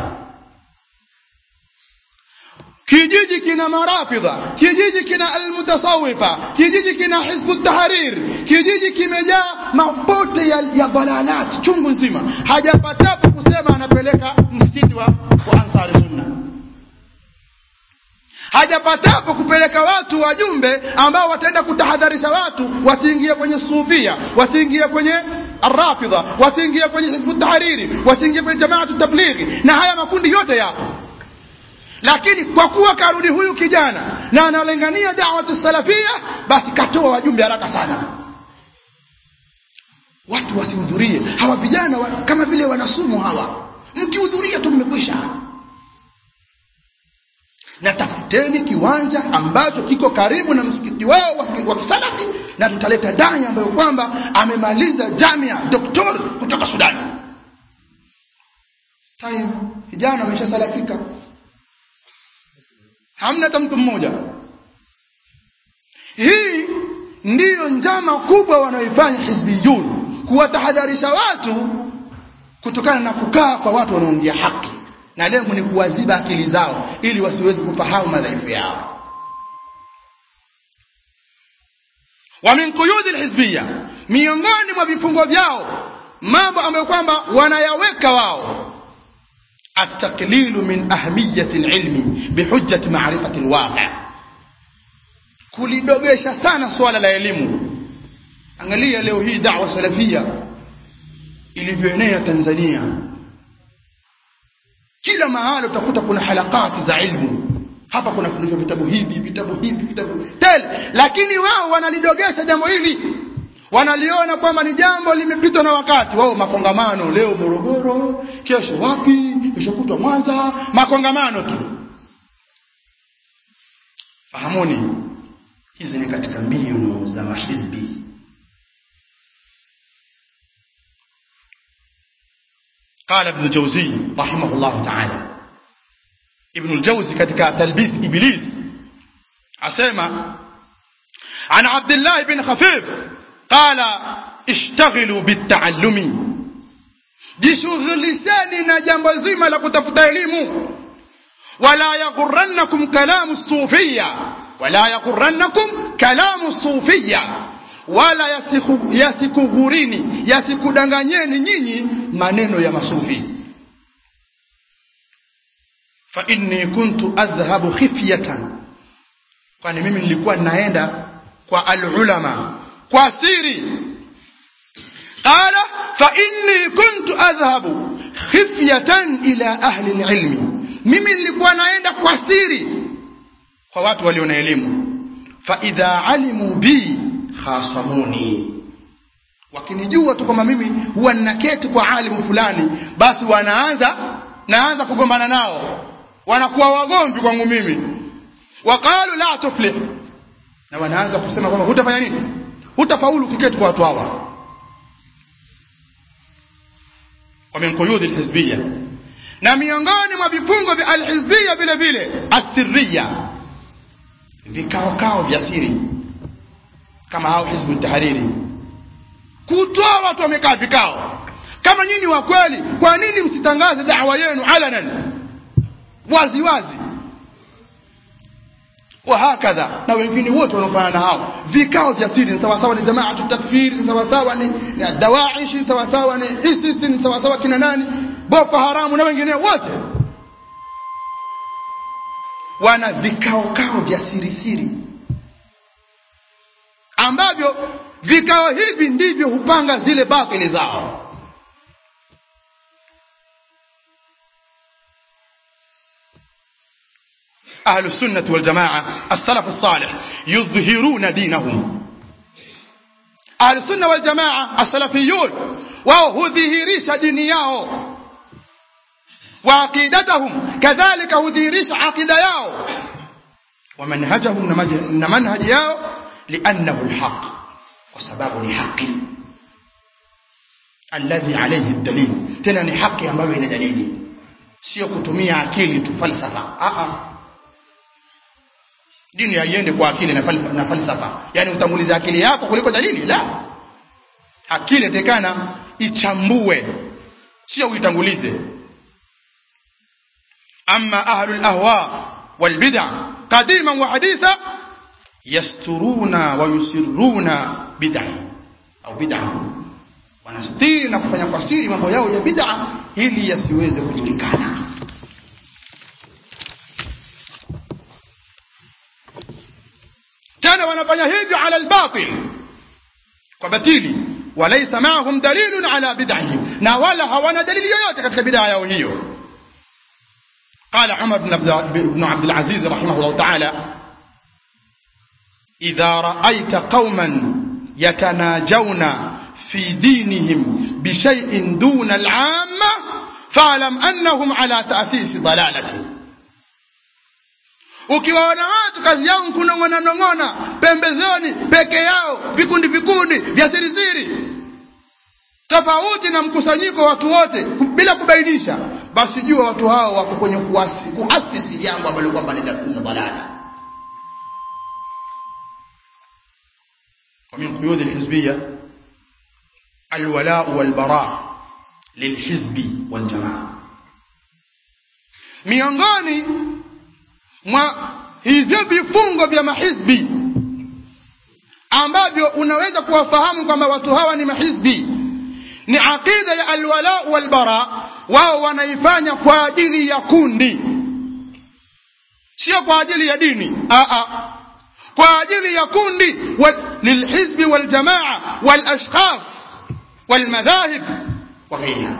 kijiji kina marafidha kijiji kina almutasawifa kijiji kina hizbu tahrir kijiji kimejaa mapote ya, ya dhalalati chungu nzima hajapatapo kusema anapeleka msikiti wa, wa ansari sunna hajapatapo kupeleka watu wajumbe ambao wataenda kutahadharisha watu wasiingie kwenye sufia wasiingie kwenye arrafidha wasiingie kwenye hizbu tahariri wasiingie kwenye jamaatu tablighi na haya makundi yote yapo lakini kwa kuwa karudi huyu kijana na analengania dawatu salafia basi katoa wajumbe haraka sana watu wasihudhurie hawa vijana wa, kama vile wanasumu hawa mkihudhuria tu mmekwisha na tafuteni kiwanja ambacho kiko karibu na msikiti wao wa kisalafi na tutaleta dai ambayo kwamba amemaliza jamia doktor kutoka sudani time vijana wameshasalafika hamna hata mtu mmoja hii ndiyo njama kubwa wanaoifanya hizbiyun kuwatahadharisha watu kutokana na kukaa kwa watu wanaoongea haki na lengo ni kuwaziba akili zao ili wasiwezi kufahamu madhaifu yao wa min quyudi lhizbiya miongoni mwa vifungo vyao mambo ambayo kwamba wanayaweka wao التقليل من أهمية العلم بحجة معرفة الواقع kulidogesha sana swala la elimu angalia leo hii dawa salafia ilivyoenea tanzania kila mahali utakuta kuna halakati za ilmu hapa kuna fundishwa vitabu hivi vitabu hivi vitabu tele lakini wao wanalidogesha jambo hili wanaliona kwamba ni jambo limepitwa na wakati wao makongamano leo morogoro kesho wapi kesho kutwa mwanza makongamano tu fahamuni hizi ni katika mbinu za mahizbi قال ابن الجوزي رحمه الله تعالى ابن الجوزي katika تلبيس إبليس asema عن عبد الله بن خفيف قال اشتغلوا بالتعلم jishughulisheni na jambo zima la kutafuta elimu wala yaghurrannakum kalamu sufiya wala yaghurrannakum kalamu sufiya wala yasiku, yasikughurini yasikudanganyeni nyinyi maneno ya masufi fa inni kuntu adhhabu khifyatan kwani mimi nilikuwa naenda kwa alulama kwa siri qala fa inni kuntu adhhabu khifyatan ila ahli lilmi mimi nilikuwa naenda kwa siri kwa watu walio na elimu fa idha alimu bi khasamuni wakinijua tu kwamba mimi huwa ninaketi kwa alimu fulani basi wanaanza naanza kugombana nao wanakuwa wagomvi kwangu mimi waqalu la tuflih na wanaanza kusema kwamba hutafanya nini hutafaulu ukiketi kwa watu hawa wa min quyudi lhizbiya na miongoni mwa vifungo vya alhizbiya vile vile asirriya vikaokao vya siri kama hao hizbu tahariri kutoa watu wamekaa vikao kama nyinyi wa kweli kwa nini msitangaze dawa yenu alanan wazi wazi wahakadha na wengine wote wanaofanya na hao vikao vya siri ni sawasawa ni jamaatu takfiri ni sawasawa ni ni dawaishi ni sawasawa ni isisi ni sawasawa kina nani boko haramu na wengine wote wana vikao kao vya siri siri ambavyo vikao hivi ndivyo hupanga zile batili zao أهل السنة والجماعة السلف الصالح يظهرون دينهم أهل السنة والجماعة السلفيون وهو ظهيريش دينياه wa aqidatahum kadhalika hudhihirisha aqida yao wa manhajahum na maj- na manhaji yao liannahu lhaq kwa sababu ni haqi alladhi alayhi dalil tena ni haki ambayo ina dalili sio kutumia akili tu falsafa Aa. dini haiende kwa akili na falsafa, na falsafa yaani utanguliza akili yako kuliko dalili la akili tekana ichambue sio uitangulize ama ahlu lahwa walbid'a qadiman wa haditha yasturuna wa yusirruna bid'a au bid'a wanastiri na kufanya kwa siri mambo yao ya bid'a ili yasiweze kujulikana tena wanafanya hivyo ala albatil kwa batili walaysa ma'ahum dalilun ala bid'ihim na wala hawana dalili yoyote katika bid'a yao hiyo قال عمر بن عبد بن عبد العزيز رحمه الله تعالى إذا رأيت قوما يتناجون في دينهم بشيء دون العامة فاعلم أنهم على تأسيس ضلالة ukiwaona watu kazi yao kunong'onanong'ona pembezoni peke yao vikundi vikundi vya sirisiri tofauti na mkusanyiko wa watu wote bila kubainisha basi jua watu hao wako kwenye kuasi, kuasisi jambo ambalo kwamba ni dalala ومن قيود الحزبية الولاء والبراء للحزب والجماعة miongoni mwa hivyo vifungo vya mahizbi ambavyo unaweza kuwafahamu kwamba watu hawa ni mahizbi ni aqida ya alwala walbara wao wanaifanya kwa ajili ya kundi sio kwa ajili ya dini Aa, kwa ajili ya kundi lilhizbi waljamaa walashkhas walmadhahib wa ghairiha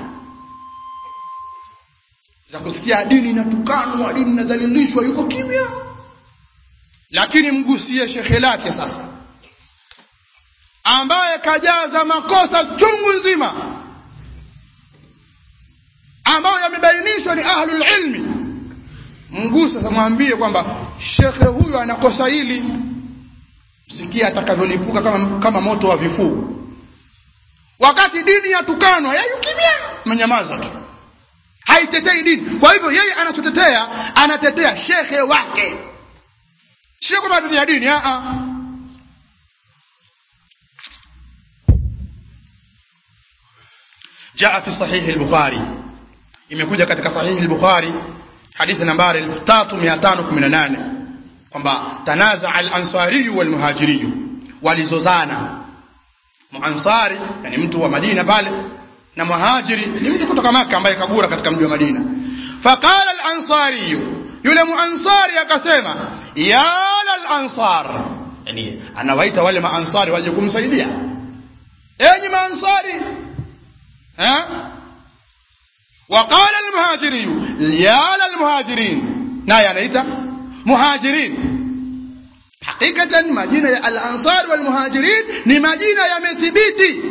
za kusikia dini inatukanwa dini inadhalilishwa yuko kimya lakini mgusie shekhe lake sasa ambaye kajaza makosa chungu nzima ambayo yamebainishwa ni ahlul ilmi mguse sasa mwambie kwamba shekhe huyu anakosa hili sikia atakavyolipuka kama, kama moto wa vifuu wakati dini yatukanwa yeye kimya menyamaza tu haitetei dini kwa hivyo yeye anachotetea anatetea shekhe wake sio kwamba anatetea dini a جاء في صحيح البخاري imekuja katika sahihi al-Bukhari hadithi nambari 3518 kwamba tanaza al-ansari wal muhajiri walizozana muansari yani mtu wa Madina pale na muhajiri ni mtu kutoka Maka ambaye kabura katika mji wa Madina faqala al-ansari yule muansari akasema ya al-ansar yani anawaita wale maansari waje kumsaidia enyi maansari ها وقال المهاجري يا للمهاجرين ناي anaita muhajirin hakikatan majina ya al-ansar wal muhajirin ni majina yamethibiti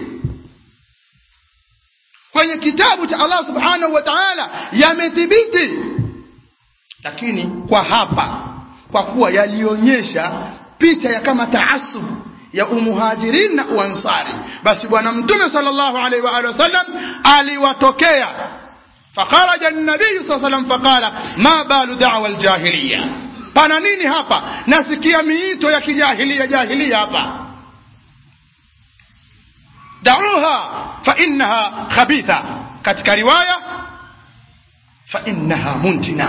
kwenye kitabu cha Allah subhanahu wa ta'ala yamethibiti lakini kwa hapa kwa kuwa yalionyesha picha ya kama taasub ya umuhajirin na uansari basi bwana mtume sallallahu alaihi wa alihi wasallam aliwatokea فخرج النبي صلى الله عليه وسلم فقال ما بال دعوى الجاهليه pana nini hapa nasikia miito ya kijahilia jahilia hapa dauha fa innaha khabitha katika riwaya fa innaha muntina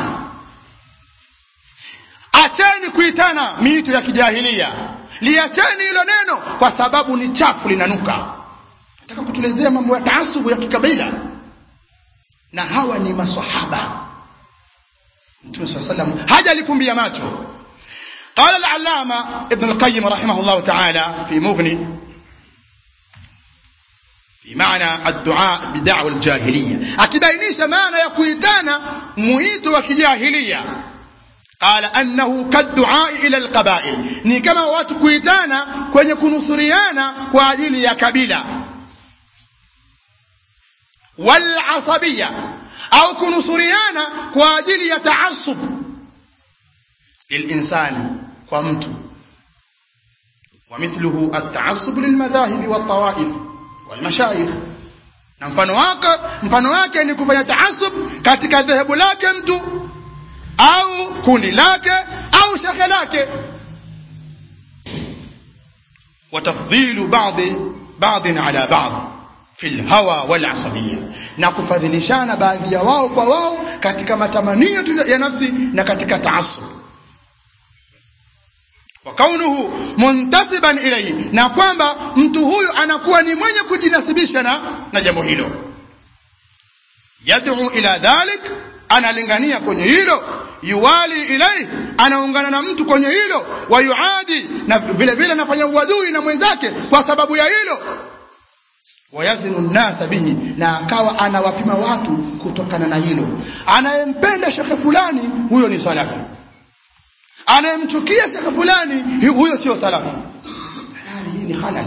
acheni kuitana miito ya kijahilia liacheni hilo neno kwa sababu ni chafu linanuka nataka kutuelezea mambo ya taasubu ya kikabila na hawa ni masahaba mtume saa salam haja alifumbia macho قال العلامة ابن القيم رحمه الله تعالى في مغني في معنى الدعاء بدعوى الجاهلية أكبينيش معنى يكويتانا مهيت وكجاهلية قال أنه كالدعاء إلى القبائل ni kama watu kuitana kwenye kunusuriana kwa ajili ya kabila walasabia au kunusuriana kwa ajili ya taasub lilinsani kwa mtu ومثله التعصب للمذاهب والطوائف والمشايخ na mfano wake mfano wake ni kufanya taasub katika dhehebu lake mtu au kundi lake au shekhe lake watafdhilu badi badin ala bad fi lhawa walasabia na kufadhilishana baadhi ya wao kwa wao katika matamanio ya nafsi na katika taasub wa kaunuhu muntasiban ilaihi na kwamba mtu huyu anakuwa ni mwenye kujinasibisha na na jambo hilo yad'u ila dhalik analingania kwenye hilo yuwali ilaihi anaungana na mtu kwenye hilo wayuadi na vile vile anafanya uadui na mwenzake kwa sababu ya hilo wayazinu nnasa bihi na akawa anawapima watu kutokana na hilo anayempenda shekhe fulani huyo ni salafi anayemchukia shekhe fulani huyo sio salafi halali hii ni halali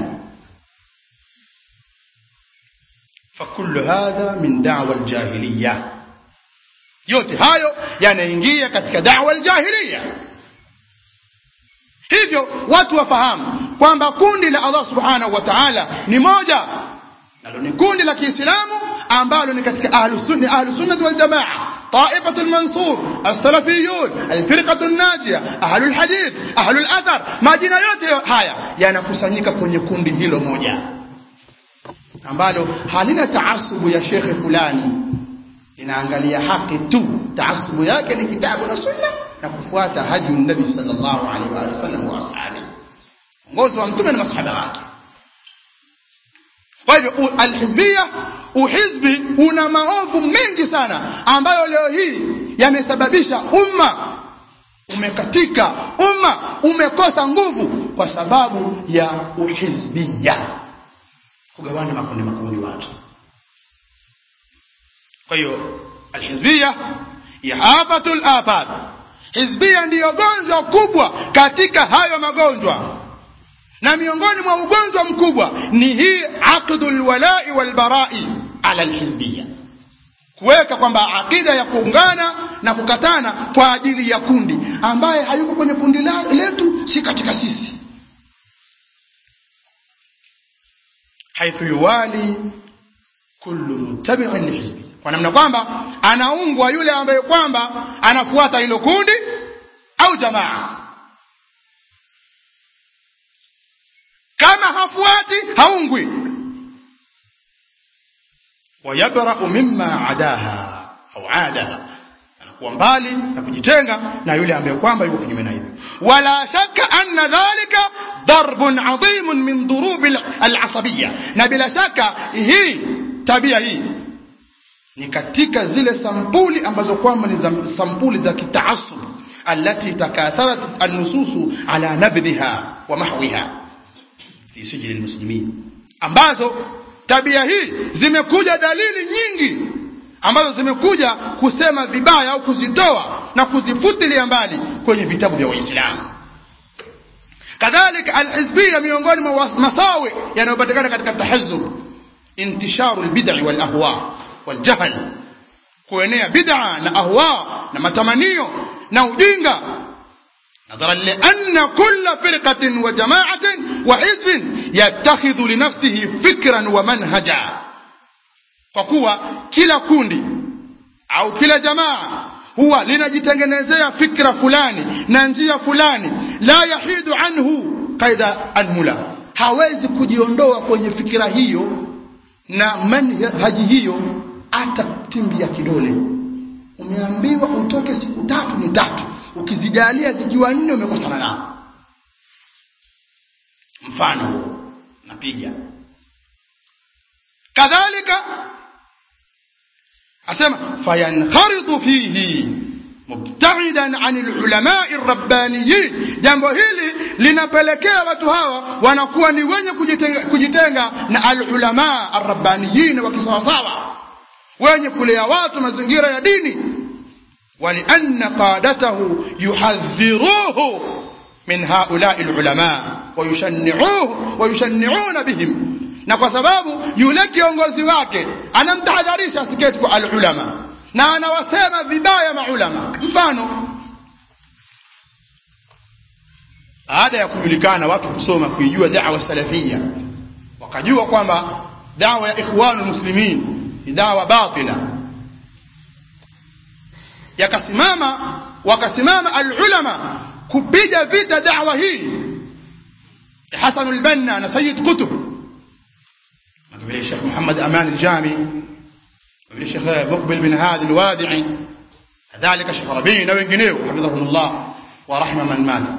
fakulu hadha min dawa ljahiliya yote hayo yanaingia katika dawa ljahiliya hivyo watu wafahamu kwamba kundi la allah subhanahu wa taala ni moja nalo ni kundi la kiislamu ambalo ni katika ahlusunnati waljamaa طائفة المنصور السلفيون الفرقة الناجية أهل الحديث أهل الأثر majina yote haya yanakusanyika kwenye kundi hilo moja ambalo halina taasubu ya shekhe fulani inaangalia haki tu taasubu yake ni kitabu na sunna na kufuata hadi nabi sallallahu alaihi wa sallam wa ashabi ongozi wa mtume na masahaba wake kwa hivyo alhizbia uhizbi una maovu mengi sana ambayo leo hii yamesababisha umma umekatika umma umekosa nguvu kwa sababu ya uhizbia kugawana makundi makundi watu kwa hiyo alhizbia ihafatu lafat hizbia ndiyo gonjwa kubwa katika hayo magonjwa na miongoni mwa ugonjwa mkubwa ni hii aqdu lwalai walbarai ala lhizbia kuweka kwamba akida ya kuungana na kukatana kwa ajili ya kundi ambaye hayuko kwenye kundi letu si katika sisi haithu yuwali kullu muttabiin lihizbi kwa namna kwamba anaungwa yule ambaye kwamba anafuata hilo kundi au jamaa kama hafuati haungwi wayabrau mimma adaha au adaha anakuwa mbali na kujitenga na yule ambaye kwamba yuko kinyume na hivyo wala shaka anna dhalika darbun adhimun min durubi alasabiya na bila shaka hii tabia hii ni katika zile sampuli ambazo kwamba ni za sampuli za kitaasub التي تكاثرت النصوص على نبذها ومحوها fi sijili lmuslimin ambazo tabia hii zimekuja dalili nyingi ambazo zimekuja kusema vibaya au kuzitoa na kuzifutilia mbali kwenye vitabu vya waislamu kadhalika alhizbia miongoni mwa masawi yanayopatikana katika tahazub intisharu lbidai walahwa waljahl kuenea bid'a na ahwa na matamanio na ujinga نظرا لأن كل فرقة وجماعة وحزب يتخذ لنفسه فكرا ومنهجا فكوا كلا كوندي أو كلا جماعة huwa linajitengenezea fikra fulani na njia fulani la yahidu anhu kaida anmula hawezi kujiondoa kwenye fikira hiyo na manhaji hiyo hata timbia kidole umeambiwa utoke siku tatu ni tatu ukizijalia zikiwa nne umekosana nao mfano huo napiga kadhalika asema fayankharitu fihi mubtaidan an lulamai rabbaniyin jambo hili linapelekea watu hawa wanakuwa ni wenye kujitenga, kujitenga na alulama arrabbaniyin wakisawasawa wenye kulea watu mazingira ya dini ولأن قادته يحذروه من هؤلاء العلماء ويشنعوه ويشنعون بهم na kwa sababu yule kiongozi wake anamtahadharisha asiketi kwa alulama na anawasema vibaya maulama mfano baada ya kujulikana watu kusoma kuijua dawa salafia wakajua kwamba dawa ya ikhwanu muslimin ni dawa batila yakasimama wakasimama alulama kupiga vita dawa hii hasan lbanna na sayid kutub vile shekh muhammad aman aljami vile shekh mukbil bin hadi alwadii kadhalika shekh rabii na wengineo hafidhahum llah wa rahma man mata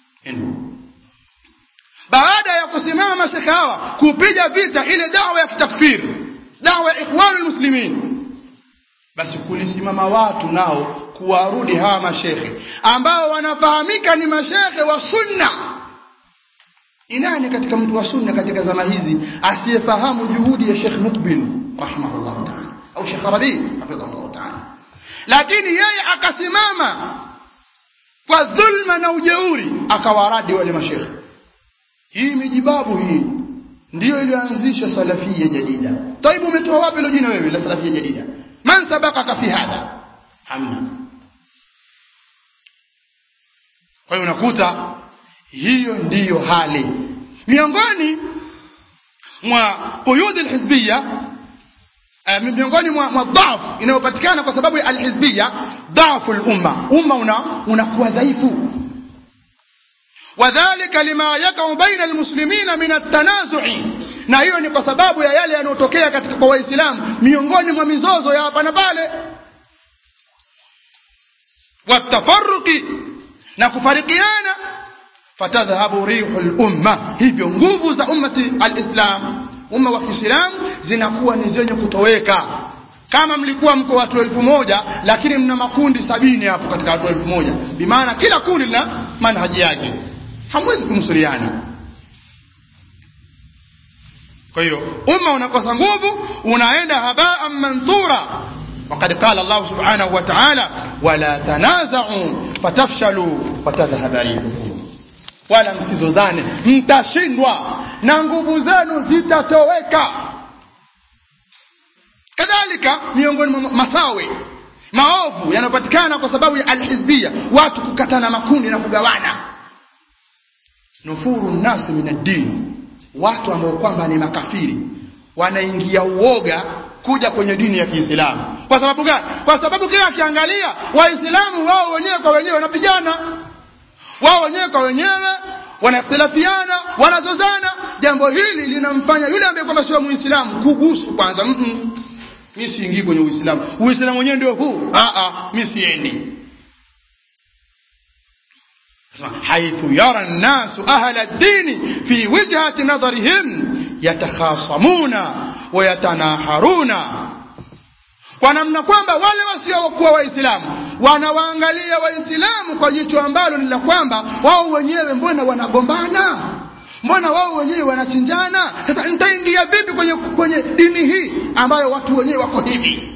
baada ya kusimama mashekhe hawa kupiga vita ile dawa ya kitakfir dawa ya ikhwanu lmuslimin basi kulisimama watu nao kuwarudi hawa mashekhe ambao wanafahamika ni mashekhe wa sunna ni nani katika mtu wa sunna katika zama hizi asiyefahamu juhudi ya shekh mukbil rahimahullahu taala au shekh rabii hafidhahullahu taala lakini yeye akasimama kwa dhulma na ujeuri akawaradi wale mashekhe hii mijibabu hii ndiyo iliyoanzisha salafia jadida taibu umetoa wapi hilo jina wewe la salafia jadida man sabakaka fi hadha hamna kwa hiyo unakuta hiyo ndiyo hali miongoni mwa quyudi lhizbiya uh, miongoni mwa, mwa dhaf inayopatikana kwa sababu ya alhizbiya dhafu lumma umma una unakuwa dhaifu wadhalika lima yakau baina almuslimina min altanazui na hiyo ni kwa sababu ya yale yanayotokea katika kwa waislamu miongoni mwa mizozo ya hapa na pale watafaruki na kufarikiana fatadhhabu rihu lumma hivyo nguvu za ummati alislam umma wa kiislamu zinakuwa ni zenye kutoweka kama mlikuwa mko watu elfu moja lakini mna makundi sabini hapo katika watu elfu moja bimaana kila kundi lina manhaji yake hamwezi kumsuriana kwa hiyo umma unakosa nguvu unaenda habaan manthura وقد قال الله سبحانه وتعالى ولا تنازعوا فتفشلوا وتذهب ريحكم wala msizozane mtashindwa na nguvu zenu zitatoweka kadhalika miongoni mwa masawe maovu yanayopatikana kwa sababu ya alhizbia watu kukatana makundi na kugawana nufuru nnasi min addini watu ambao kwamba ni makafiri wanaingia uoga kuja kwenye dini ya kiislamu kwa sababu gani kwa sababu kila akiangalia waislamu wao wenyewe kwa wenyewe wanapigana wao wenyewe kwa wenyewe wanakhtilafiana wanazozana jambo hili linamfanya yule ambaye kwamba sio muislamu kugusu kwanza mm mi siingii kwenye uislamu uislamu wenyewe ndio huu mi siendi حيث يرى الناس أهل الدين في وجهة نظرهم يتخاصمون ويتناحرون kwa namna kwamba wale wasiokuwa waislamu wanawaangalia waislamu kwa jicho ambalo ni la kwamba wao wenyewe mbona wanagombana mbona wao wenyewe wanachinjana sasa nitaingia vipi kwenye kwenye dini hii ambayo watu wenyewe wako hivi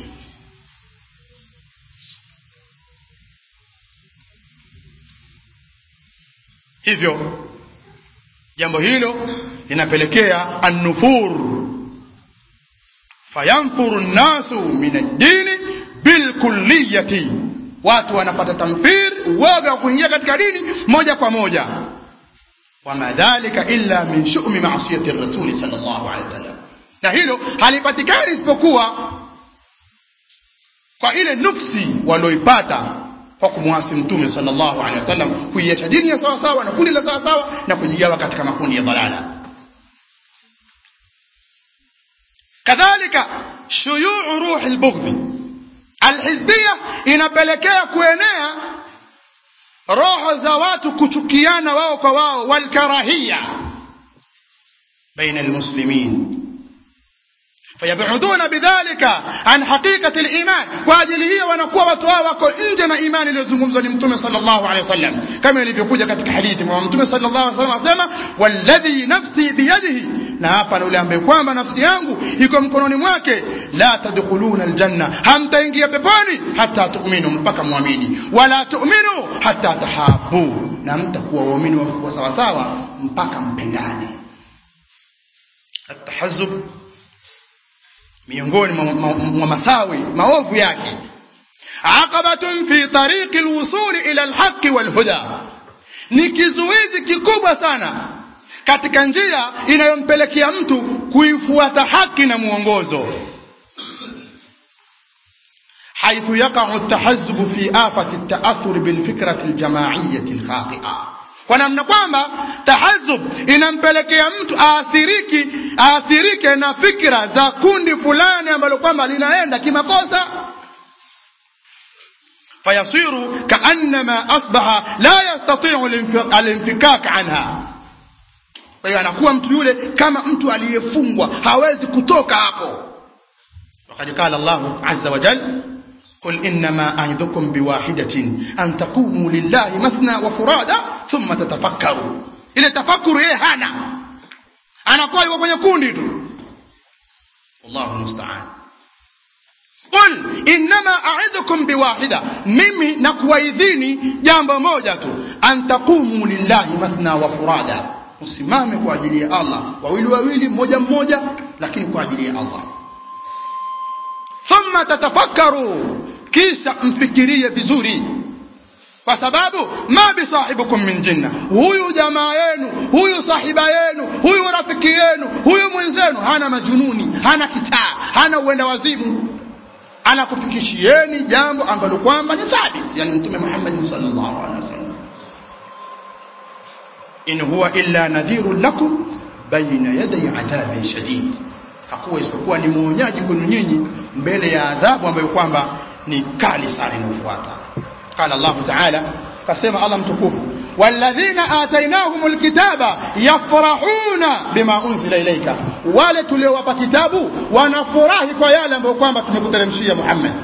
hivyo jambo hilo linapelekea annufur fayanfuru nnasu min addini bilkulliyati watu wanapata tamfir uoga wa kuingia katika dini moja kwa moja wama dhalika illa min shumi masiyati rasuli sal llahu alehi wasallam na hilo halipatikani isipokuwa kwa ile nufsi walioipata kwa kumwasi mtume sal llahu alehi wasallam kuiacha dini ya sawasawa na kundi la sawasawa na kujigawa katika makundi ya dhalala kadhalika shuyuu ruhi lbughdhi alhizbia inapelekea kuenea roho za watu kuchukiana wao kwa wao walkarahia baina almuslimin fayabuduna bidhalika an haqiqati liman kwa ajili hiyo wanakuwa watu hao wako nje na imani iliyozungumzwa ni mtume sal llahu alehi wasallam kama ilivyokuja katika hadithi mwa mtume sal llahu alih wasallam asema walladhi nafsi biyadihi na hapa na ule ambaye kwamba nafsi yangu iko mkononi mwake la tadkhuluna aljanna hamtaingia peponi hata tuminu mpaka mwamini wala tuminu hata tahabu na mtakuwa waumini wa sawasawa mpaka mpendane atahazub miongoni mwa, mwa, mwa masawi maovu yake aqabatun fi tariqi lwusuli ila lhaqi walhuda ni kizuizi kikubwa sana katika njia inayompelekea mtu kuifuata haki na mwongozo حيث يقع التحزب في آفة التأثر بالفكرة الجماعية الخاطئة kwa namna kwamba tahazub inampelekea mtu aathiriki aathirike na fikra za kundi fulani ambalo kwamba linaenda kimakosa fayasiru kaannama asbaha la yastatiu alinfikak anha kwa hiyo anakuwa mtu yule kama mtu aliyefungwa hawezi kutoka hapo wakad qala llahu aza wajal قل إنما أعظكم بواحدة أن تقوموا لله مثنى وفرادا ثم تتفكروا ile tafakuru yeye hana anakuwa yuko kwenye kundi tu wallahu musta'an qul innama a'idhukum biwahida mimi nakuwaidhini jambo moja tu an taqumu lillahi mathna wa furada usimame kwa ajili ya Allah wawili wawili mmoja mmoja lakini kwa ajili ya Allah thumma tatafakkaru kisha mfikirie vizuri kwa sababu ma bisahibukum min jinna huyu jamaa yenu huyu sahiba yenu huyu rafiki yenu huyu mwenzenu hana majununi hana kitaa hana uenda wazimu anakufikishieni jambo ambalo kwamba ni thabit yani mtume Muhammad sallallahu alaihi wasallam in huwa illa nadhirun lakum baina yaday adhabin shadid hakuwa isipokuwa ni mwonyaji kwenu nyinyi mbele ya adhabu ambayo kwamba ni kali sana inayofuata qala Allah ta'ala kasema Allah mtukufu walladhina atainahum alkitaba yafrahuna bima unzila ilayka wale tuliowapa kitabu wanafurahi kwa yale ambayo kwamba tumekuteremshia Muhammad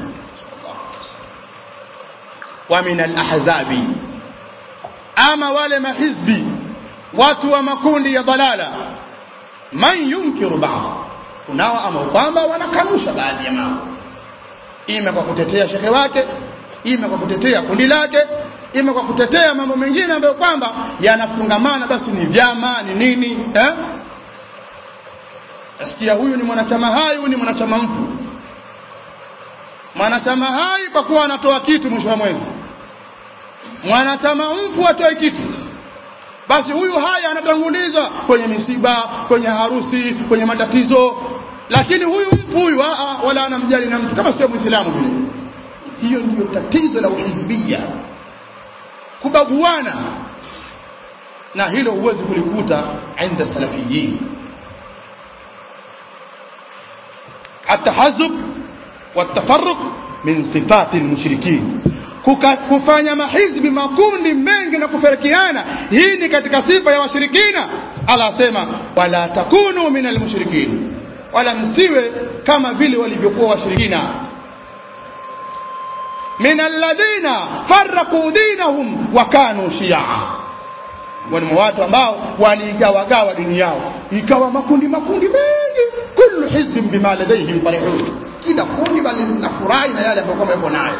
wa min alahzabi ama wale mahizbi watu wa makundi ya dalala man yunkiru ba'd kunao ama kwamba wanakanusha baadhi ya mambo ime kwa kutetea shekhe wake ime kwa kutetea kundi lake ime kwa kutetea mambo mengine ambayo kwamba yanafungamana basi ni vyama ni nini eh? nasikia huyu ni mwanachama hai huyu ni mwanachama mfu mwanachama hai kwa kuwa anatoa kitu mwisho wa mwezi mwanachama mfu atoe kitu basi huyu haya anatangulizwa kwenye misiba kwenye harusi kwenye matatizo lakini huyu mfu huyu wala anamjali na mtu kama sio mwislamu vile hiyo ndiyo tatizo la uhizbia kubaguana na hilo huwezi kulikuta inda salafiyin التحزب والتفرق من صفات المشركين kufanya mahizbi makundi mengi na kufarikiana hii ni katika sifa ya washirikina Allah asema wala takunu min almushrikin wala msiwe kama vile walivyokuwa washirikina min alladhina farraqu dinahum wa kanu shia wani watu ambao waligawagawa dini yao ikawa makundi makundi mengi kullu hizbin bima ladayhim farihun kila kundi bali linafurahi na yale ambayo kama yuko nayo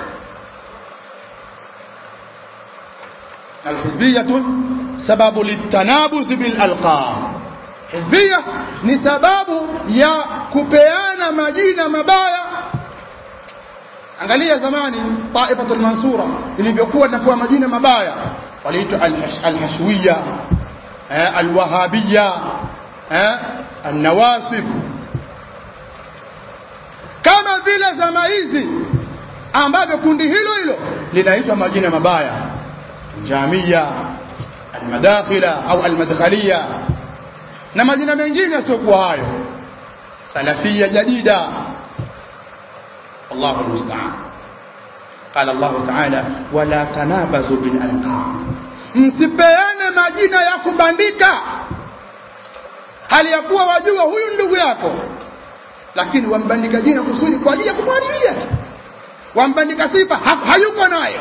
الحزبية سبب للتنابز بالألقاب حزبية ni sababu ya kupeana majina mabaya angalia zamani taifatu lmansura ilivyokuwa inapewa majina mabaya waliitwa alhashwiya alwahabiya alnawasib kama vile zama hizi ambavyo kundi hilo hilo linaitwa majina mabaya jamia almadakhila au almadkhaliya na majina mengine yasiokuwa hayo salafia jadida wallahu almusta'an qala Allah ta'ala wala tanabazu bil alqab msipeane majina ya kubandika hali ya kuwa wajua huyu ndugu yako lakini wambandika jina kusudi kwa ajili ya kumharibia wambandika sifa hayuko nayo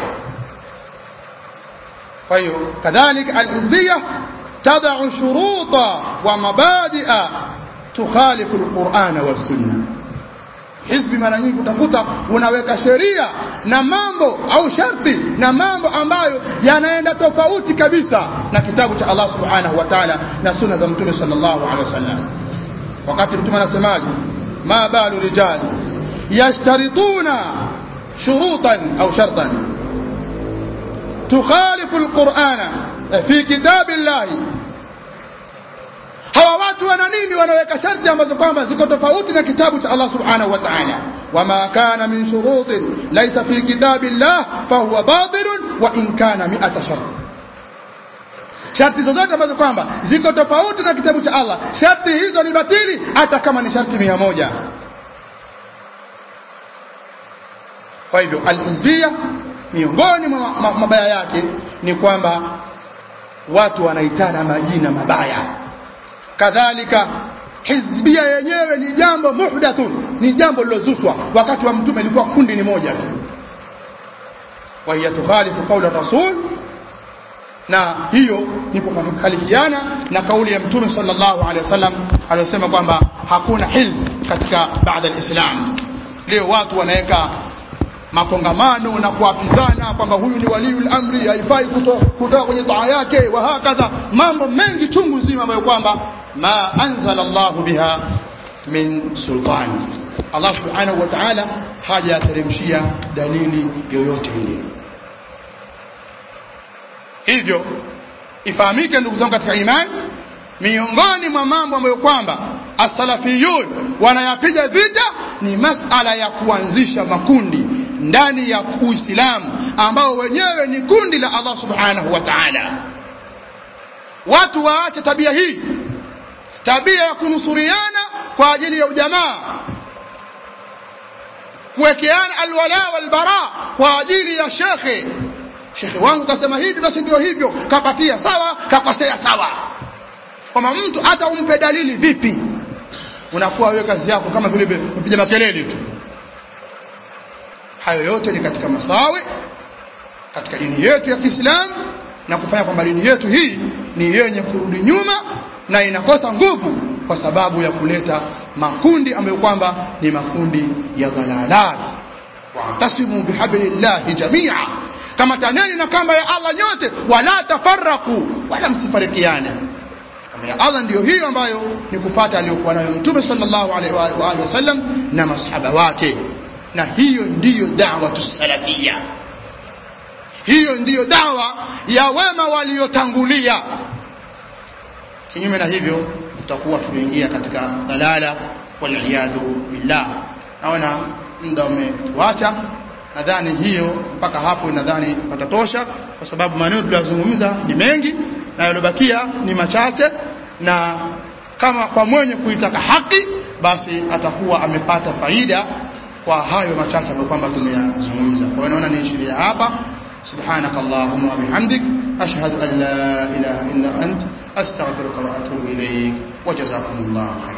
kwa hiyo kadhalika alhizbia tadau shuruta wa mabadia tukhalifu alqurana wassunna hizbi mara nyingi utakuta unaweka sheria na mambo au sharti na mambo ambayo yanaenda tofauti kabisa na kitabu cha Allah subhanahu wa ta'ala na sunna za mtume sallallahu alaihi wasallam wakati mtume anasemaje ma balu rijal yashtarituna shurutan au shartan tukhalifu lqurana fi kitabi llahi hawa watu wana nini wanaweka sharti ambazo kwamba ziko tofauti na kitabu cha allah subhanahu wa taala wama kana min shurutin laisa fi kitabi llah fahuwa batilun wa in kana miata shart sharti zozote ambazo kwamba ziko tofauti na kitabu cha allah sharti hizo ni batili hata kama ni sharti mia moja kwa hivyo alhizbia miongoni mwa mabaya yake ni kwamba watu wanaitana majina mabaya kadhalika hizbia yenyewe ni jambo muhdathun ni jambo lilozuswa wakati wa mtume ilikuwa kundi ni moja tu wahiya tukhalifu qaula rasul na hiyo ni kukhalifiana na kauli ya mtume sallallahu alaihi wasallam aliyosema kwamba hakuna hizb katika baada alislam leo watu wanaweka makongamano na kuapizana kwamba huyu ni waliul amri haifai kutoka kwenye taa yake wa hakadha mambo mengi chungu zima ambayo kwamba ma anzala llahu biha min sultani allah subhanahu wa taala hajayateremshia dalili yoyote ile hivyo ifahamike ndugu zangu katika imani miongoni mwa mambo ambayo kwamba asalafiyun wanayapiga vita ni masala ya kuanzisha makundi ndani ya uislamu ambao wenyewe ni kundi la allah subhanahu wa taala watu waache tabia hii tabia ya kunusuriana kwa ajili ya ujamaa kuwekeana alwala walbara kwa ajili ya shekhe shekhe wangu kasema hivi basi ndio hivyo kapatia sawa kakosea sawa kwamba mtu hata umpe dalili vipi unakuwa wewe kazi yako kama vile mpiga makelele tu hayo yote ni katika masawi katika dini yetu ya kiislamu na kufanya kwamba dini yetu hii ni yenye kurudi nyuma na inakosa nguvu kwa sababu ya kuleta makundi ambayo kwamba ni makundi ya dhalalat wa'tasimu bihablillahi jamia kama taneni na kamba ya allah nyote wala tafaraku wala msifarikiane kamba ya allah ndiyo hiyo ambayo ni kufata aliyokuwa nayo mtume sallallahu alaihi wa alihi wasallam na masahaba wake na hiyo ndiyo dawatu salafia hiyo ndiyo dawa ya wema waliotangulia kinyume na hivyo tutakuwa tumeingia katika dalala waliyadhu billah naona muda umetuacha nadhani hiyo mpaka hapo nadhani patatosha kwa sababu maneno tuliyozungumza ni mengi na yaliyobakia ni machache na kama kwa mwenye kuitaka haki basi atakuwa amepata faida kwa hayo machache ambayo kwamba tumeyazungumza kwa hiyo naona niishiria hapa سبحانك اللهم وبحمدك أشهد أن لا إله إلا أنت أستغفرك وأتوب إليك وجزاكم الله خيرا